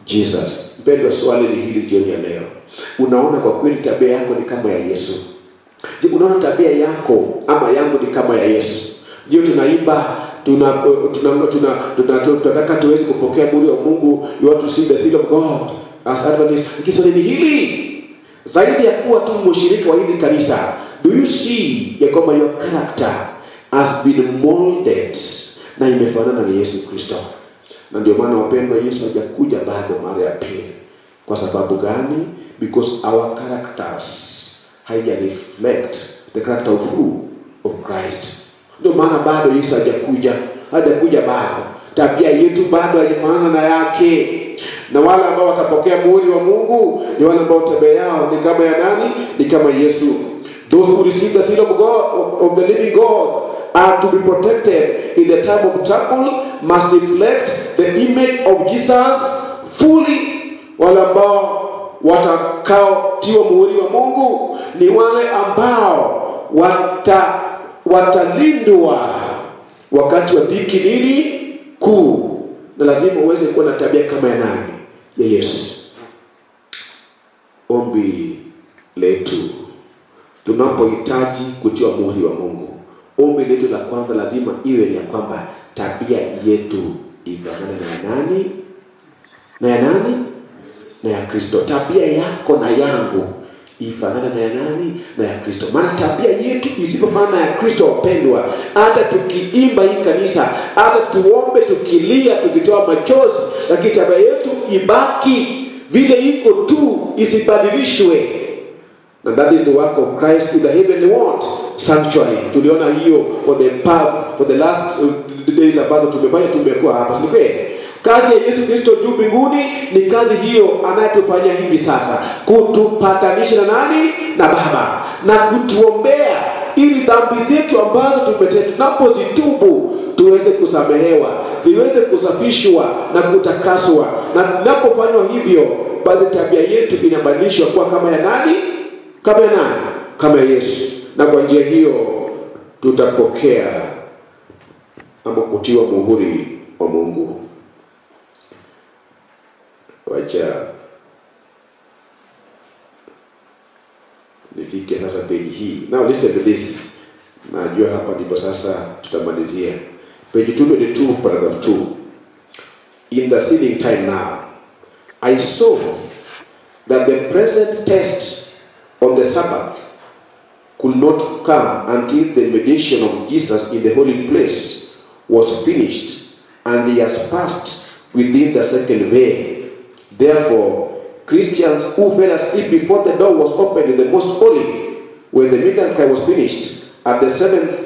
jesus mpendwa swali ni hili jioni ya leo unaona kwa kweli tabia yako ni kama ya yesu je unaona tabia yako ama yangu ni kama ya yesu ndio tunaimba tuna tuna tuna tuna- tunataka tuweze kupokea muri wa mungu you want to see the seal of god as adventist lakini swali ni hili zaidi ya kuwa tu mshirika wa hili kanisa do you see ya kwamba your character has been molded na imefanana na yesu kristo na ndio maana wapendwa yesu hajakuja bado mara ya pili kwa sababu gani because our characters haija reflect the character of who of christ ndio maana bado yesu hajakuja hajakuja bado tabia yetu bado haijafanana na yake na wale ambao watapokea muhuri wa mungu ni wale ambao tabia yao ni kama ya nani ni kama yesu those who receive the seal of god of, of the living god are to be protected in the time of trouble must reflect the image of jesus fully wale ambao watakaotiwa muhuri wa mungu ni wale ambao wata watalindwa wakati wa dhiki nini kuu na lazima uweze kuwa na tabia kama ya nani ya yesu ombi letu tunapohitaji kutiwa muhuri wa mungu ombi letu la kwanza lazima iwe ni ya kwamba tabia yetu ifanane na ya nani na ya nani na ya kristo tabia yako na yangu ifanane na ya nani na ya kristo maana tabia yetu isipofanana na ya kristo wapendwa hata tukiimba hii kanisa hata tuombe tukilia tukitoa machozi lakini tabia yetu ibaki vile iko tu isibadilishwe and that is the work of Christ in the heavenly what sanctuary tuliona hiyo for the past, for the last uh, days ambazo tumefanya tumekuwa hapa si kweli kazi ya yesu kristo juu mbinguni ni kazi hiyo anayetufanyia hivi sasa kutupatanisha na nani na baba na kutuombea ili dhambi zetu ambazo tumetenda tunapozitubu tuweze kusamehewa ziweze kusafishwa na kutakaswa na napofanywa hivyo basi tabia yetu inabadilishwa kuwa kama ya nani kama ya nani kama ya yesu na kwa njia hiyo tutapokea ama kutiwa muhuri wa mungu wacha nifike sasa peji hii now listen to this najua hapa ndipo sasa tutamalizia page 222 paragraph 2 in the sealing time now i saw that the present test on the sabbath could not come until the mediation of jesus in the holy place was finished and he has passed within the second veil Therefore, Christians who fell asleep before the door was opened in the most holy, when the midnight cry was finished, at the seventh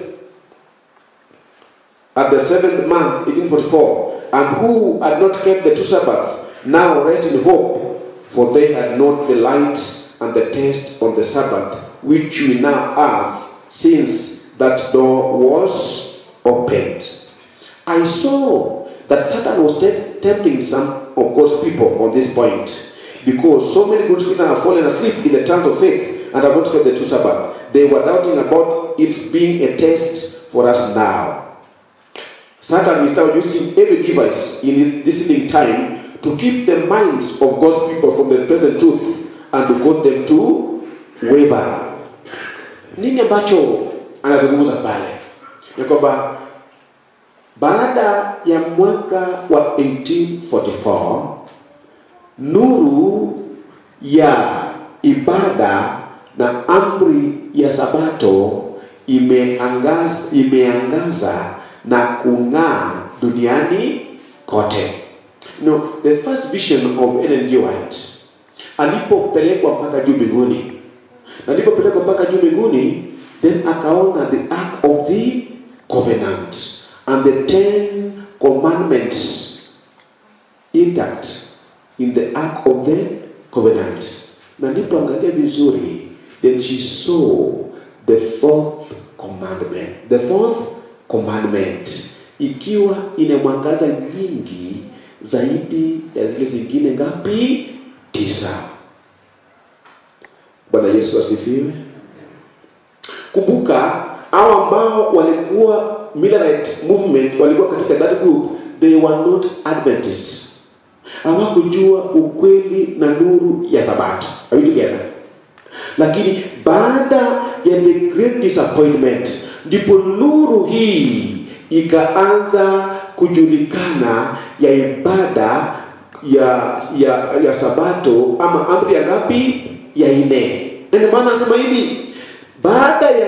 at the seventh month, 1844, and who had not kept the two Sabbaths, now rest in hope, for they had not the light and the test on the Sabbath, which we now have, since that door was opened. I saw that Satan was te- tempting some of God's people on this point because so many good Christians have fallen asleep in the terms of faith and have not kept the true Sabbath. They were doubting about its being a test for us now. Satan is now using every device in his listening time to keep the minds of God's people from the present truth and to cause them to waver. Nini ambacho anazungumza pale? Ya kwamba baada ya mwaka wa 1844 nuru ya ibada na amri ya sabato imeangaza, imeangaza na kung'aa duniani kote no, the first vision of Ellen G. White alipopelekwa mpaka juu mbinguni na alipopelekwa mpaka juu mbinguni then akaona the ark of the covenant and the ten commandments intact in the ark of the covenant na nilipoangalia vizuri then she saw the fourth commandment the fourth commandment ikiwa ina mwangaza nyingi zaidi ya zile zingine ngapi tisa bwana yesu asifiwe kumbuka hao ambao walikuwa Millerite movement walikuwa katika that group they were not adventists hawakujua ukweli na nuru ya sabato are we together lakini baada ya the great disappointment ndipo nuru hii ikaanza kujulikana ya ibada ya ya ya sabato ama amri ya ngapi ya ine ndio maana anasema hivi baada ya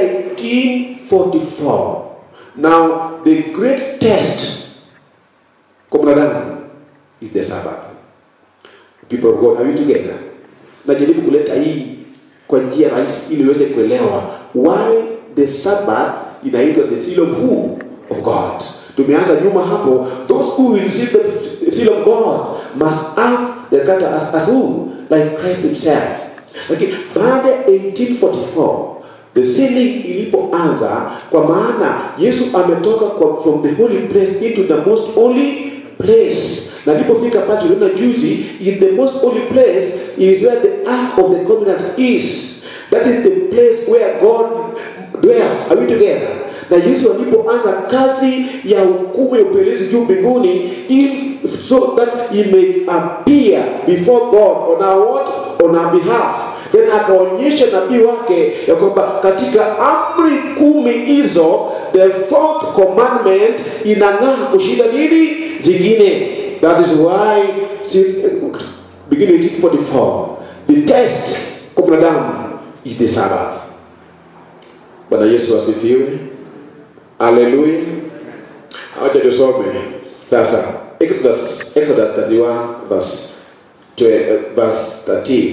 1844 now the great test kwa mwanadamu is the sabbath people of god are we together najaribu kuleta hii kwa njia rahisi ili uweze kuelewa why the sabbath inaitwa the seal of who of god tumeanza nyuma hapo those who will receive the seal of god must have the character as, as who like christ himself lakini baada ya 1844 the sealing ilipoanza kwa maana yesu ametoka kwa, from the holy place into the most holy place na alipofika pale tuliona juzi in the most holy place is where the ark of the covenant is that is the place where god dwells are we together na yesu alipoanza kazi ya hukumu ya upelelezi juu mbinguni in- so that he may appear before god on our what on our behalf then akaonyesha nabii wake ya kwamba katika amri kumi hizo the fourth commandment inang'aa kushinda nini zingine that is why since beginning 1844 the test kwa mwanadamu is the sabbath bwana yesu asifiwe haleluya acha tusome sasa exodus exodus 31 verse, 12, verse 13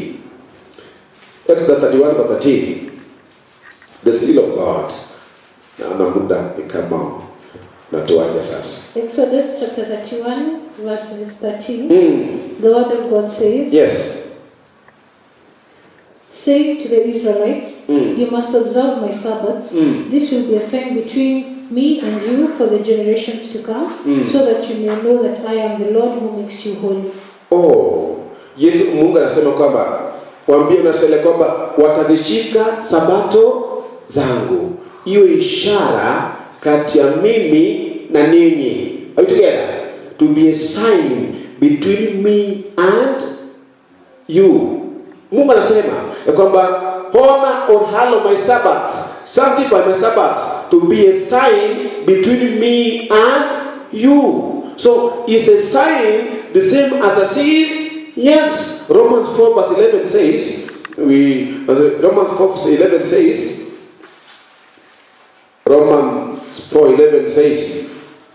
exodus 31 verse 13 the seal of god naona muda ni kama natuaja sasa Exodus chapter 31, verses 13. mm. The word of God says, yes Say to the Israelites, Mm. You must observe my Sabbaths. Mm. This will be a sign between me and you for the generations to come, Mm. so that you may know that I am the Lord who makes you holy. oh yesu mungu anasema kwamba waambie unasele kwamba watazishika sabato zangu iwe ishara kati ya mimi na ninyi Are we together to be a sign between me and you mungu anasema ya kwamba honor or hallow my sabbath sanctify my sabbath to be a sign between me and you so is a sign the same as a seal yes romans 4 verse 11 says we romans 4 verse 11 says romans 4 11 says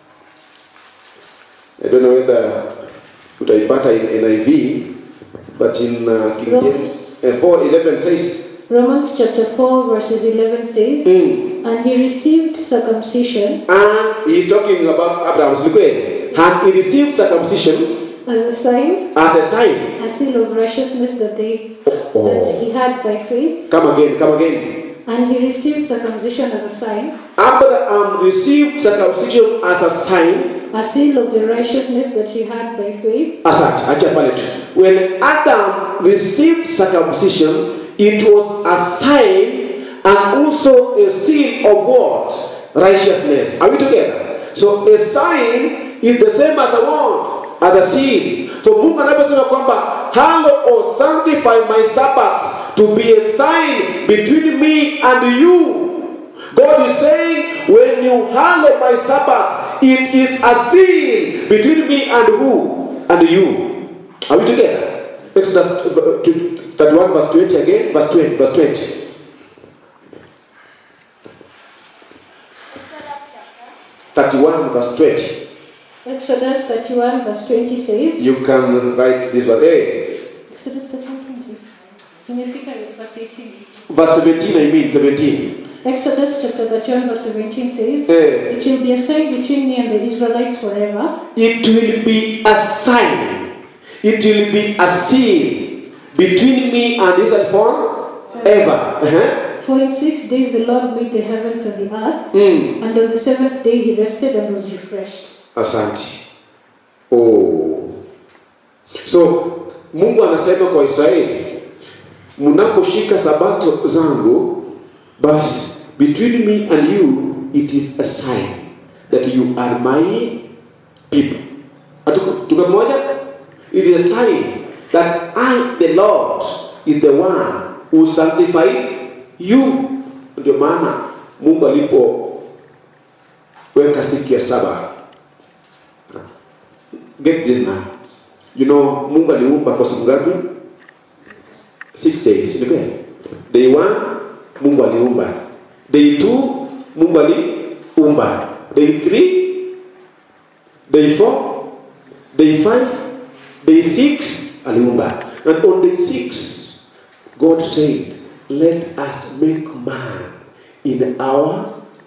i don't know whether utaipata in niv but in uh, king james uh, 4 11 says Romans chapter 4, verses 11 says, mm, And he received circumcision and he's talking about abraham's liquid and he received circumcision as a sign, as a sign a seal of righteousness that they that oh. he had by faith. come again come again And he received circumcision as a sign, abraham received circumcision as a sign a seal of the righteousness that he had by faith. asante acha pale tu when adam received circumcision it was a sign and also a seal of what righteousness are we together so a sign is the same as a what as a seal so mungu anaposema kwamba hallow or sanctify my sabbath to be a sign between me and you God is saying, when you hallow my Sabbath, it is a seal between me and who? And you. Are we together? Exodus 31 verse 20 again, verse 20, verse 20. Thirty-one verse twenty. Exodus 31 verse 20 says, You can write this one. Hey, Exodus 31 20. Imefika verse 18. verse seventeen. I mean seventeen. Exodus chapter 31 verse 17 says, Hey, It will be a sign between me and the Israelites forever. it will be a sign. It will be a seal between me and Israel forever. Uh-huh. For in six days the Lord made the heavens and the earth, Mm. and on the seventh day he rested and was refreshed. Asante. Oh. So Mungu anasema kwa Israeli, mnaposhika sabato zangu, basi between me and you it is a sign that you are my people. Hatuko- Tuko pamoja? It is a sign that I the Lord is the one who sanctified you. Ndio maana Mungu alipoweka siku ya saba get this now you know mungu aliumba kwa siku ngapi six days ni kweli day one mungu aliumba day two mungu aliumba day three day four day five day six aliumba and on day six god said let us make man in our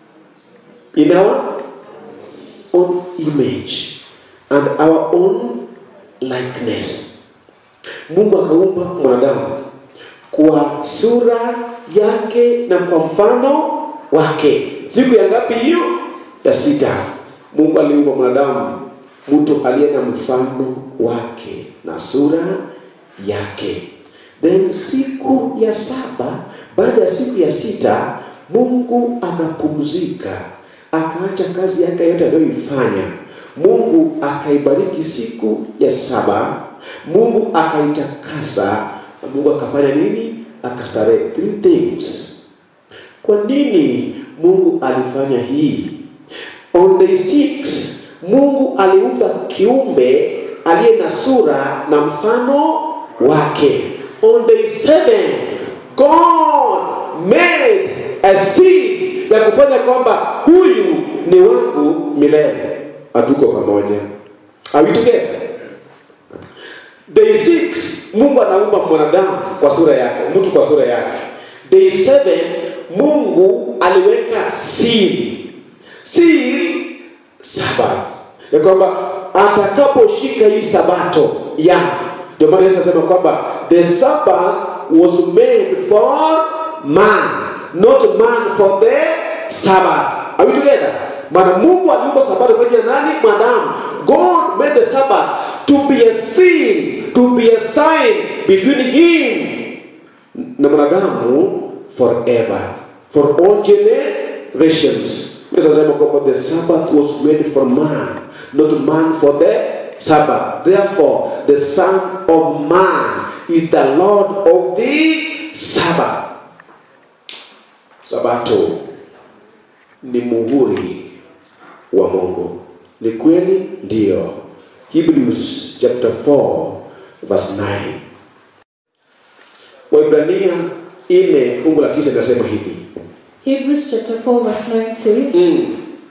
in our own image and our own likeness. Mungu akaumba mwanadamu kwa sura yake na kwa mfano wake. Siku ya ngapi hiyo? Ya sita. Mungu aliumba mwanadamu, mtu aliye na mfano wake na sura yake. Then siku ya saba, baada ya siku ya sita, Mungu akapumzika, akaacha kazi yake yote aliyoifanya. Mungu akaibariki siku ya saba, Mungu akaitakasa, na Mungu akafanya nini? Akastarehe. Three things. Kwa nini Mungu alifanya hii? On day six, Mungu aliumba kiumbe aliye na sura na mfano wake. On day seven, God made a seed ya kufanya kwamba huyu ni wangu milele. Hatuko pamoja. Are we together? Day six, Mungu anaumba mwanadamu kwa sura yake, mtu kwa sura yake. Day seven, Mungu aliweka siri, siri Sabato, ya kwamba atakaposhika hii sabato ya ndio maana Yesu anasema kwamba the Sabbath was made for man, not man for the Sabbath. Are we together? Maana Mungu aliumba sabato kwa ajili ya nani? Mwanadamu. God made the Sabbath to be a seal, to be a sign between him na mwanadamu forever for all generations. Yesu anasema kwamba the Sabbath was made for man, not man for the Sabbath. Therefore, the Son of Man is the Lord of the Sabbath. Sabato ni muhuri wa Mungu. Ni kweli? Ndio. Hebrews chapter 4 verse 9. Waibrania ile fungu la tisa linasema hivi. Hebrews chapter 4 verse 9 says, Mm.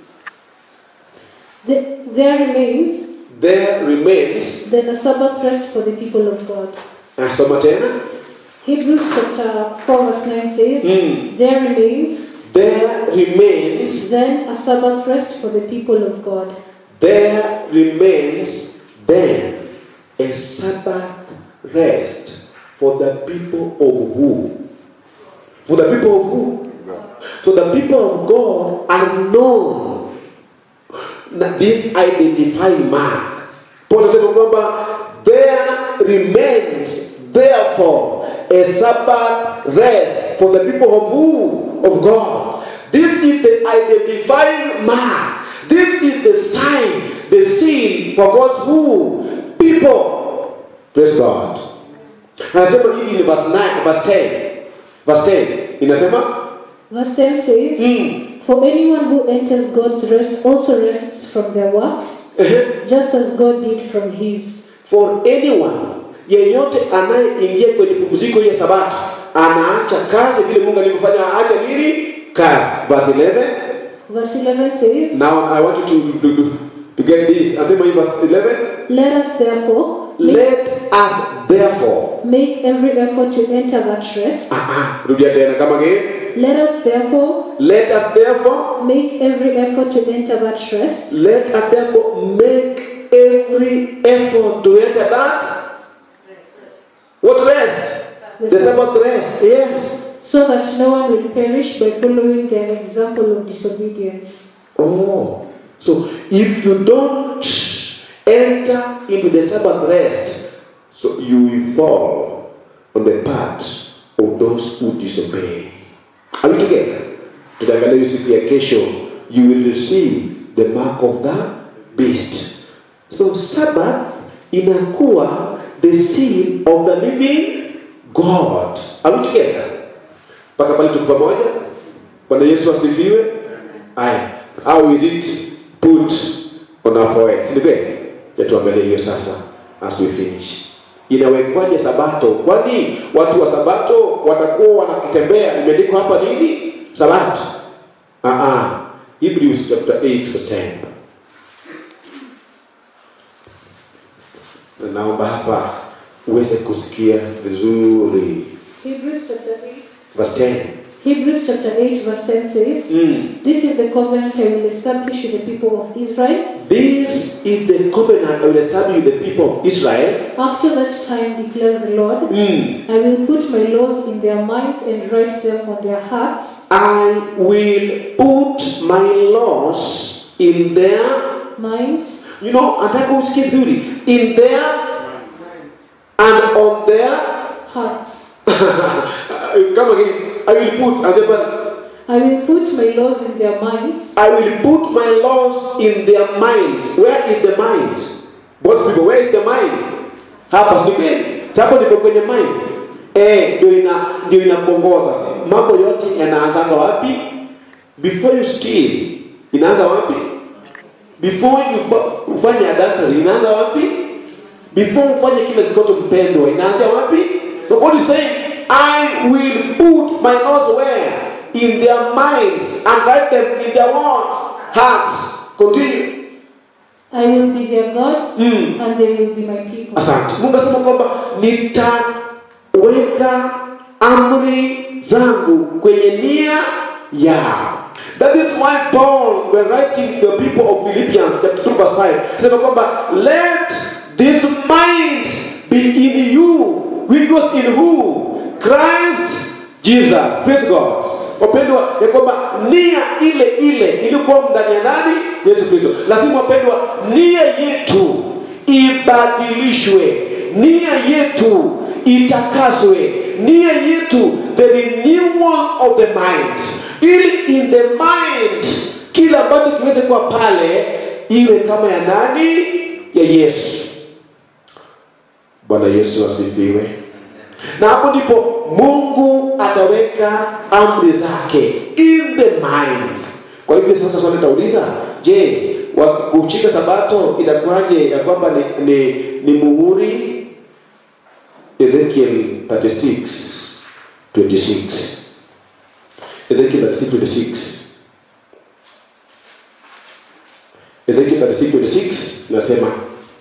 "The- There remains There remains then a Sabbath rest for the people of God. Nasoma tena. Hebrews chapter 4 verse 9 says, Mm. There remains There remains then a Sabbath rest for the people of God. there remains then a Sabbath rest for the people of who? For the people of who? So the people of God are known. Na this identifying mark. Paul anasema kwamba there remains therefore a Sabbath rest for the people of who? Of God. This is the identifying mark. This is the sign, the seal for God's who? People. Praise God. Anasema hivi ni verse 9, verse 10. Verse 10 inasema Verse 10 says, mm. For anyone who enters God's rest also rests from their works, just as God did from his. for anyone yeyote anayeingia kwenye pumziko ya sabato anaacha kazi vile mungu alivyofanya aache nini kazi verse 11 Verse 11 says, now i want you to, to, to, to get this asema hii verse 11 Let us therefore make, let us therefore make every effort to enter that rest. ah, ah, rudia tena kama again Let us therefore let us therefore make every effort to enter that rest, let us therefore make every effort to enter that what rest the sabbath rest yes so that no one will perish by following their example of disobedience. Oh, so if you don't enter into the Sabbath rest, so you will fall on the path of those who disobey. Are we together? Tutaangalia hiyo siku ya kesho, you will receive the mark of the beast. So Sabbath inakuwa the seal of the living God. Are we together? mpaka pale tuko pamoja bwana yesu asifiwe aya au is it put on our forehead si ni kweli Ya tuangalie hiyo sasa as we finish inawekwaje sabato kwani watu wa sabato watakuwa wanakitembea imeandikwa hapa nini sabato ah ah hebrews chapter 8 verse 10 Na naomba hapa uweze kusikia vizuri Hebrews chapter 8. verse 10 Hebrews chapter 8 verse 10 says, mm. This is the covenant I will establish with the people of Israel. This is the covenant I will establish with the people of Israel. After that time, declares the Lord, Mm. I will put my laws in their minds and write them on their hearts. I will put my laws in their, Minds you know, nataka usikie vizuri, in their and on their, hearts. come again, I will put, anasema, I will put my laws in their minds I will put my laws in their minds. Where is the mind? Both people, where is the mind? Hapa si kweli? Hapo ndipo kwenye mind. Eh, ndio ina ndio inapongoza. Mambo yote yanaanzanga wapi? Before you steal, inaanza wapi? Before you fa- ufanye adultery, inaanza wapi? Before ufanye kile kikoto mpendwa, inaanzia wapi? So God is saying, I will put my laws where? In their minds and write them in their what? Hearts. Continue. I will be their God Mm. and they will be my people. Asante. Mungu asema kwamba nitaweka amri zangu kwenye nia yao. That is why Paul, when writing the people of Philippians, chapter 2, verse 5, sema kwamba let this mind be in you, which was in who? Christ Jesus. Praise God. Wapendwa, ya kwamba nia ile ile ilikuwa ndani ya nani? Yesu Kristo. Lakini wapendwa, nia yetu ibadilishwe, nia yetu itakaswe, nia yetu the renewal of the mind, ili in the mind kile ambacho kiweze kuwa pale iwe kama ya nani? Ya Yesu. Bwana Yesu asifiwe. Na hapo ndipo Mungu ataweka amri zake in the mind. Kwa hivyo sasa swali tauliza, je, wa- kushika sabato itakuwaje ya kwamba ni, ni, ni muhuri? Ezekiel 36 26 Ezekiel 36 26 Ezekiel 36 26 nasema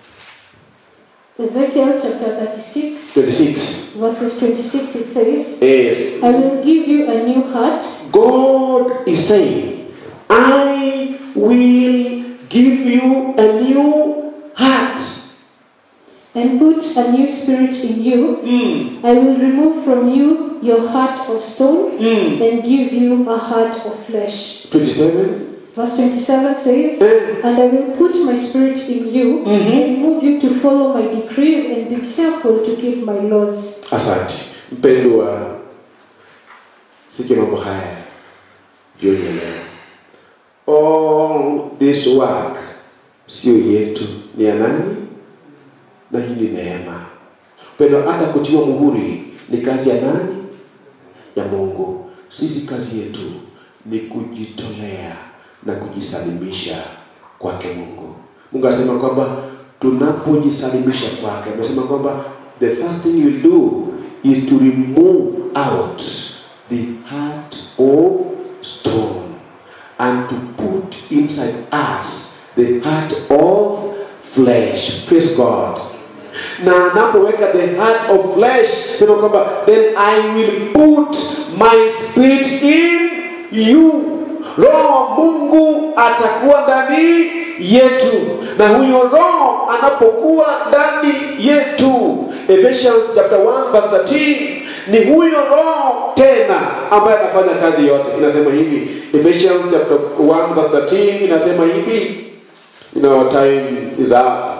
Ezekiel chapter 36, 26 verses 26, it says, eh, I will give you a new heart God is saying, I will give you a new heart. and put a new spirit in you. Mm, I will remove from you your heart of stone mm. and give you a heart of flesh. 27. Verse 27 says, Eh, And I will put my spirit in you and move you to follow my decrees and be careful to keep my laws. Asante mpendwa, sikia mambo haya jioni ya leo. All this work sio yetu, ni ya nani? Na hii ni neema. Mpendwa, hata kutiwa muhuri ni kazi ya nani? Ya Mungu. Sisi kazi yetu ni kujitolea na kujisalimisha kwake Mungu. Mungu anasema kwamba tunapojisalimisha kwake, amesema kwamba the first thing you'll do is to remove out the heart of stone and to put inside us the heart of flesh. Praise God. na anapoweka the heart of flesh sema kwamba then i will put my spirit in you roho wa mungu atakuwa ndani yetu na huyo roho anapokuwa ndani yetu ephesians chapter 1 verse 13 ni huyo roho tena ambaye anafanya kazi yote inasema hivi ephesians chapter 1 verse 13 inasema hivi you know, our time is up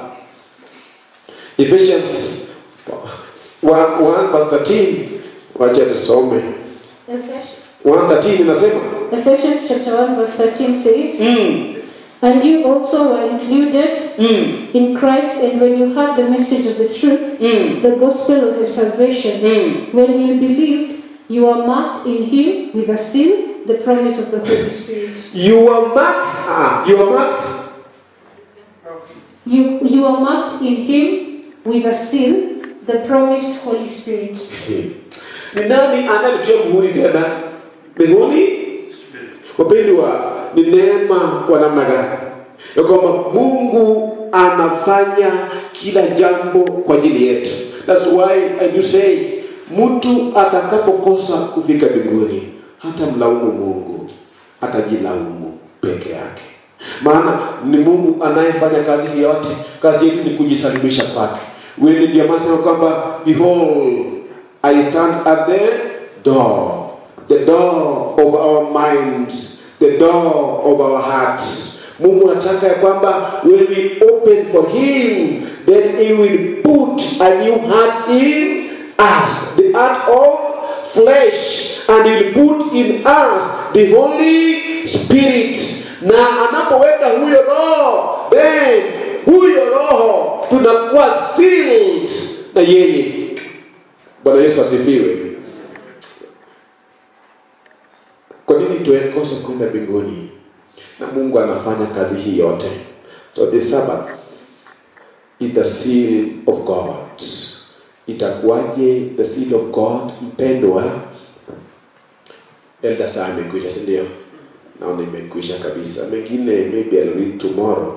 Ephesians 1, 1 verse 13 wacha tusome Ephes- 113 inasema Ephesians chapter 1 verse 13 says, mm, And you also were included mm, in Christ, and when you heard the message of the truth, mm, the gospel of your salvation, mm. when you believed, you are marked in Him with a seal, the promise of the Holy Spirit. you are marked ah, you are marked You, you are marked in Him with a seal, the promised Holy Spirit. ni nani anayekutia muhuri tena mbinguni wapendwa ni neema kwa namna gani ya kwamba mungu anafanya kila jambo kwa ajili yetu thats why I do say mtu atakapokosa kufika mbinguni hata mlaumu mungu atajilaumu peke yake maana ni mungu anayefanya kazi hii yote kazi yetu ni kujisalimisha kwake wewe ndio maana sema kwamba behold i stand at the door the door of our minds the door of our hearts mungu anataka ya kwamba when we open for him then he will put a new heart in us the heart of flesh and he will put in us the holy spirit na anapoweka huyo roho then huyo roho tunakuwa sealed na yeye bwana yesu asifiwe kwa nini tuekose kwenda mbinguni na mungu anafanya kazi hii yote so the sabbath is the seal of god itakuwaje the seal of god mpendwa elda saa imekwisha sindio naona imekwisha kabisa mengine maybe I'll read tomorrow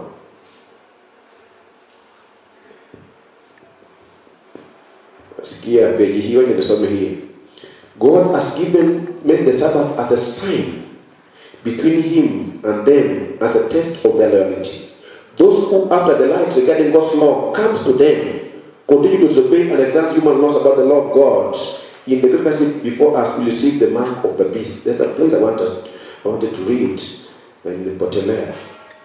sikia peji hii wacha nisome hii god has given made the sabbath as a sign between him and them as a test of their loyalty those who after the light regarding god's law comes to them continue to disobey and exalt human laws about the law of god in the great passage before us we receive the mark of the beast there's a place i want us I wanted to read na nilipotelea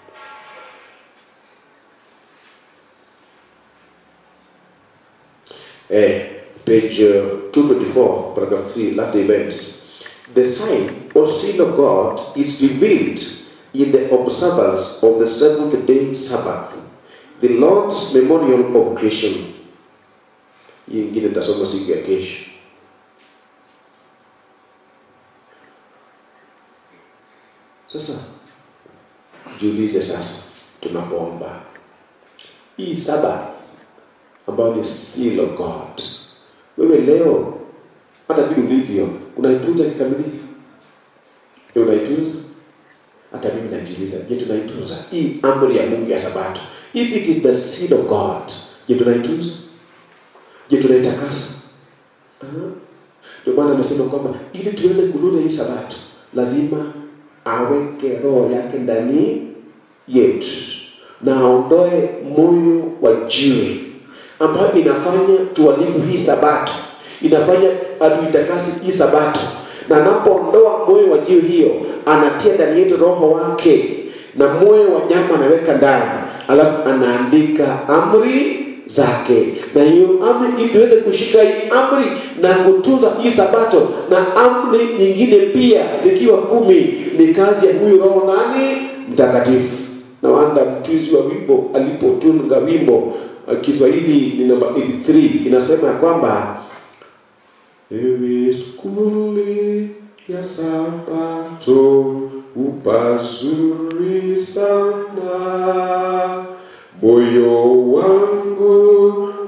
eh, page uh, 224 paragraph 3 last events the sign or seal of god is revealed in the observance of the seventh day sabbath the lord's memorial of creation hii ingine tasoma siku ya kesho sasa jiulize sasa tunapoomba hii saba ambayo ni seal of god wewe leo hata vile ulivyo unaitunza kikamilifu Je, unaitunza hata mimi najiuliza je tunaitunza hii amri ya mungu ya sabato if it is the seal of god je tunaitunza je tunaitakasa Ah. ndio maana amesema kwamba ili tuweze kulinda hii sabato lazima aweke roho yake ndani yetu na aondoe moyo wa jiwe ambayo inafanya tuhalifu hii sabato inafanya atuitakasi hii sabato na anapoondoa moyo wa jiwe hiyo anatia ndani yetu roho wake na moyo wa nyama anaweka ndani alafu anaandika amri zake na hiyo amri ili tuweze kushika hii amri na kutunza hii sabato na amri nyingine pia zikiwa kumi ni kazi ya huyu roho nani mtakatifu na wanda mtunzi wa wimbo alipotunga wimbo uh, kiswahili ni namba 83 inasema ya kwamba ewe skuli ya sabato upazuri sana moyo wangu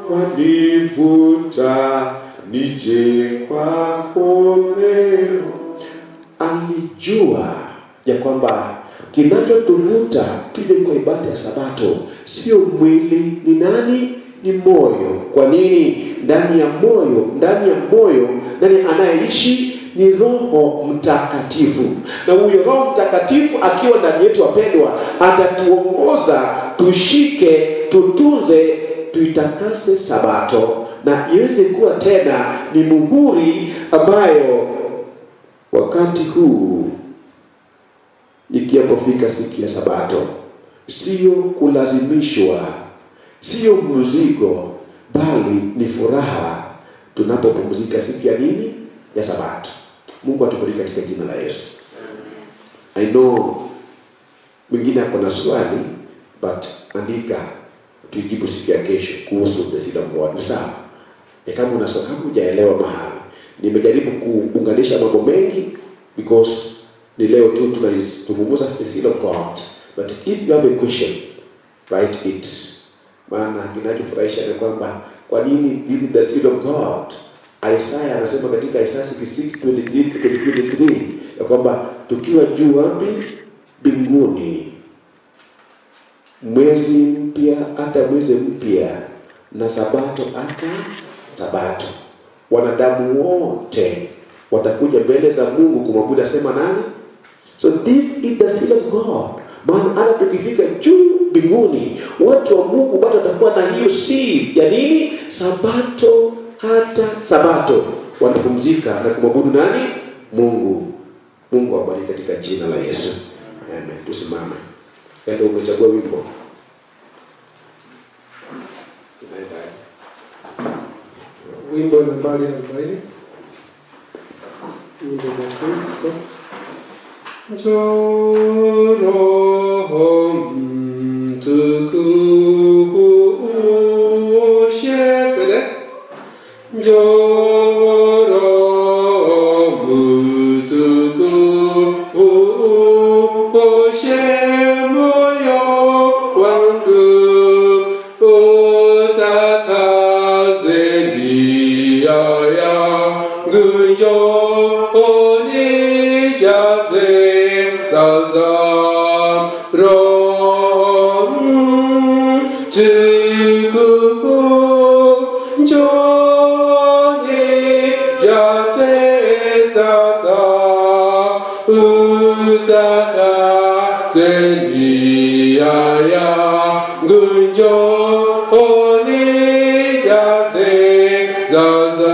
wanivuta nije kwako leo. Alijua ya kwamba kinachotuvuta tuje kwa ibada ya Sabato sio mwili, ni nani? Ni moyo. Kwa nini? Ndani ya moyo, ndani ya moyo, ndani anayeishi ni Roho Mtakatifu, na huyo Roho Mtakatifu akiwa ndani yetu, wapendwa, atatuongoza tushike, tutunze, tuitakase Sabato na iweze kuwa tena ni muhuri ambayo wakati huu ikiyapofika siku ya Sabato, sio kulazimishwa, sio mzigo, bali ni furaha tunapopumzika siku ya nini? Ya Sabato. Mungu atubariki katika jina la Yesu. I know mwingine ako na swali but andika tuijibu siku ya kesho kuhusu the seed of God. Ni sawa? Ya kama una swali kama hujaelewa mahali. Nimejaribu kuunganisha mambo mengi because ni leo tu tunazungumza the seed of God. But if you have a question, write it. Maana kinachofurahisha ni kwamba kwa nini this is the seed of God? Isaya anasema katika Isaya 66:23 ya kwamba tukiwa juu wapi? Mbinguni mwezi mpya hata mwezi mpya na sabato hata sabato wanadamu wote watakuja mbele za mungu kumwabudu asema nani so this is the seal of god maana hata tukifika juu mbinguni watu wa mungu bado watakuwa na hiyo seal ya nini sabato hata sabato watapumzika na kumwabudu nani mungu mungu awabariki katika jina la yesu amen tusimame Endo umechagua wimbo Unaenda. wimbo nambari arobaini wimbo za kristo njoo roho mtukufu uoshe twende njoo roho mtukufu uoshe moyo wangu utakaze nia yangu njoo nijaze sasa roho mtukufu njoo nijaze sasa utakase nia yangu njoo nijaze sasa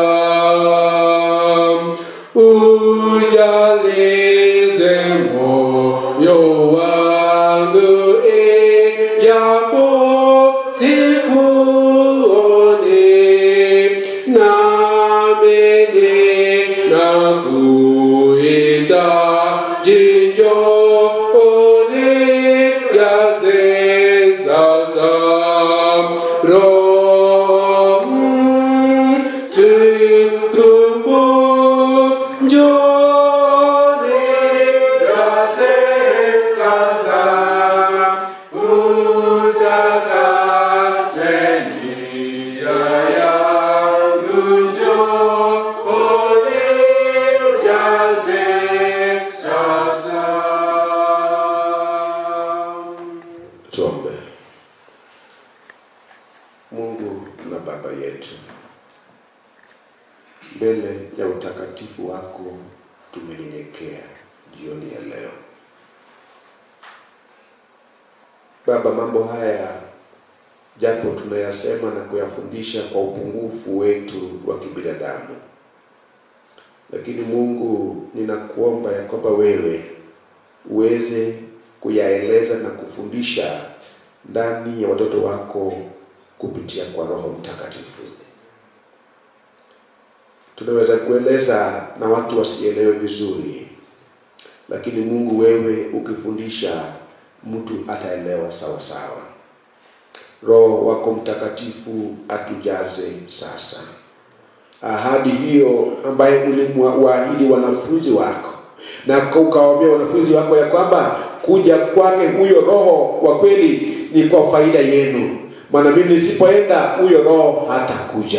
ujalize moyo wangu ijapo sikuoni namini na kuita jinjoni jaze sasa roho mtukufu njoni jaze sasa utakase nia yangu njoni jaze sasa tuombe mungu na baba yetu mbele ya utakatifu wako tumenyenyekea jioni ya leo baba mambo haya japo tunayasema na kuyafundisha kwa upungufu wetu wa kibinadamu lakini mungu ninakuomba ya kwamba wewe uweze kuyaeleza na kufundisha ndani ya watoto wako kupitia kwa roho mtakatifu tunaweza kueleza na watu wasielewe vizuri lakini mungu wewe ukifundisha mtu ataelewa sawa sawa roho wako mtakatifu atujaze sasa ahadi hiyo ambaye ulimwaahidi wanafunzi wako na ukawaambia wanafunzi wako ya kwamba kuja kwake huyo roho wa kweli ni kwa faida yenu maana mimi nisipoenda huyo roho hatakuja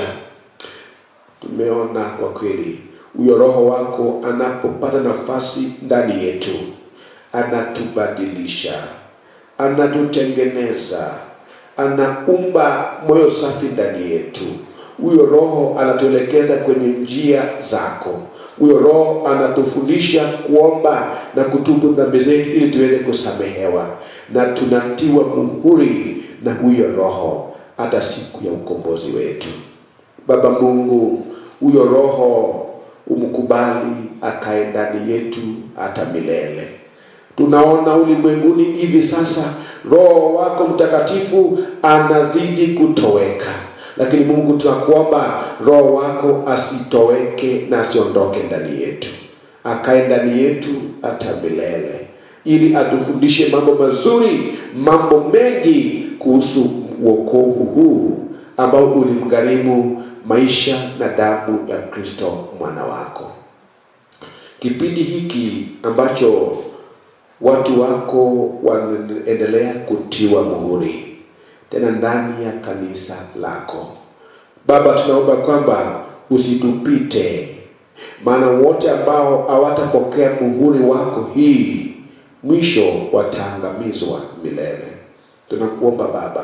tumeona kwa kweli huyo roho wako anapopata nafasi ndani yetu anatubadilisha anatutengeneza anaumba moyo safi ndani yetu huyo roho anatuelekeza kwenye njia zako huyo roho anatufundisha kuomba na kutubu dhambi zetu ili tuweze kusamehewa na tunatiwa muhuri na huyo roho hata siku ya ukombozi wetu baba mungu huyo roho umkubali akae ndani yetu hata milele tunaona ulimwenguni hivi sasa roho wako mtakatifu anazidi kutoweka lakini mungu tunakuomba roho wako asitoweke na asiondoke ndani yetu akae ndani yetu hata milele ili atufundishe mambo mazuri mambo mengi kuhusu uokovu huu ambao ulimgharimu maisha na damu ya kristo mwana wako kipindi hiki ambacho watu wako wanaendelea kutiwa muhuri tena ndani ya kanisa lako baba tunaomba kwamba usitupite maana wote ambao hawatapokea muhuri wako hii mwisho wataangamizwa milele tunakuomba baba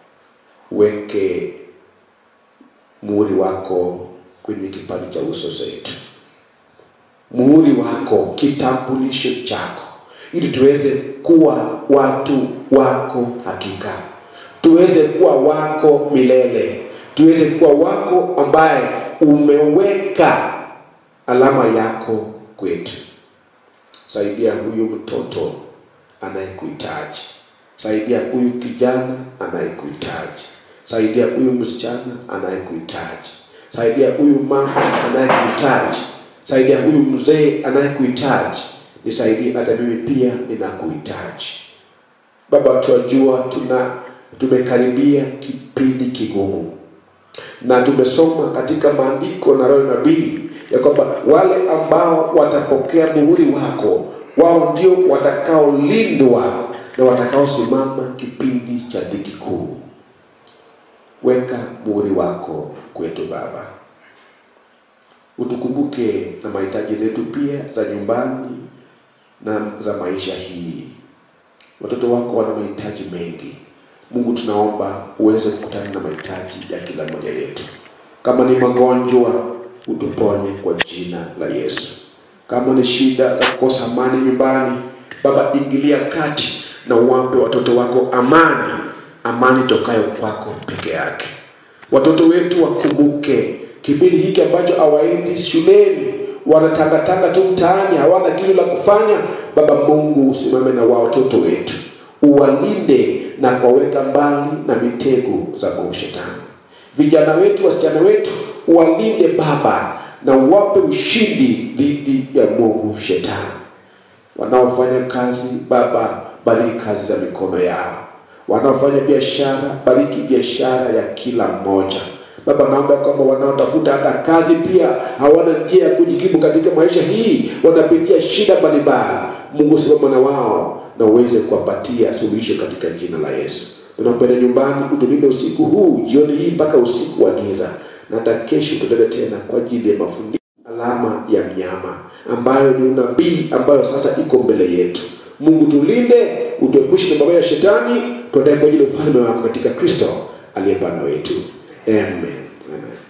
uweke muhuri wako kwenye kipaji cha uso zetu muhuri wako kitambulisho chako ili tuweze kuwa watu wako hakika tuweze kuwa wako milele tuweze kuwa wako ambaye umeweka alama yako kwetu saidia huyu mtoto anayekuhitaji saidia huyu kijana anayekuhitaji saidia huyu msichana anayekuhitaji saidia huyu mama anayekuhitaji saidia huyu mzee anayekuhitaji nisaidie hata mimi pia ninakuhitaji baba tunajua tuna tumekaribia kipindi kigumu na tumesoma katika maandiko na roho nabii ya kwamba wale ambao watapokea muhuri wako wao ndio watakaolindwa na watakaosimama kipindi cha dhiki kuu weka muhuri wako kwetu baba utukumbuke na mahitaji zetu pia za nyumbani na za maisha hii watoto wako wana mahitaji mengi mungu tunaomba uweze kukutana na mahitaji ya kila mmoja yetu kama ni magonjwa utuponye kwa jina la yesu kama ni shida za kukosa amani nyumbani baba ingilia kati na uwape watoto wako amani amani tokayo kwako peke yake watoto wetu wakumbuke kipindi hiki ambacho hawaendi shuleni wanatangatanga tu mtaani hawana kitu la kufanya baba mungu usimame na wa watoto wetu uwalinde na kuwaweka mbali na mitego za mwovu shetani vijana wetu wasichana wetu uwalinde baba na uwape ushindi dhidi ya mwovu shetani wanaofanya kazi baba bariki kazi za mikono yao wanaofanya biashara bariki biashara ya kila mmoja baba naomba kwamba wanaotafuta hata kazi pia hawana njia ya kujikimu katika maisha hii wanapitia shida mbalimbali mungu simama na wao na uweze kuwapatia suluhisho katika jina la yesu tunapenda nyumbani utulinde usiku huu jioni hii mpaka usiku wa giza na hata kesho tutende tena kwa ajili ya mafundisho alama ya mnyama ambayo ni unabii ambayo sasa iko mbele yetu mungu tulinde utuepushe na mabaya ya shetani tuendae kwa ajili ya ufalme wako katika kristo aliye bwana wetu amen, amen.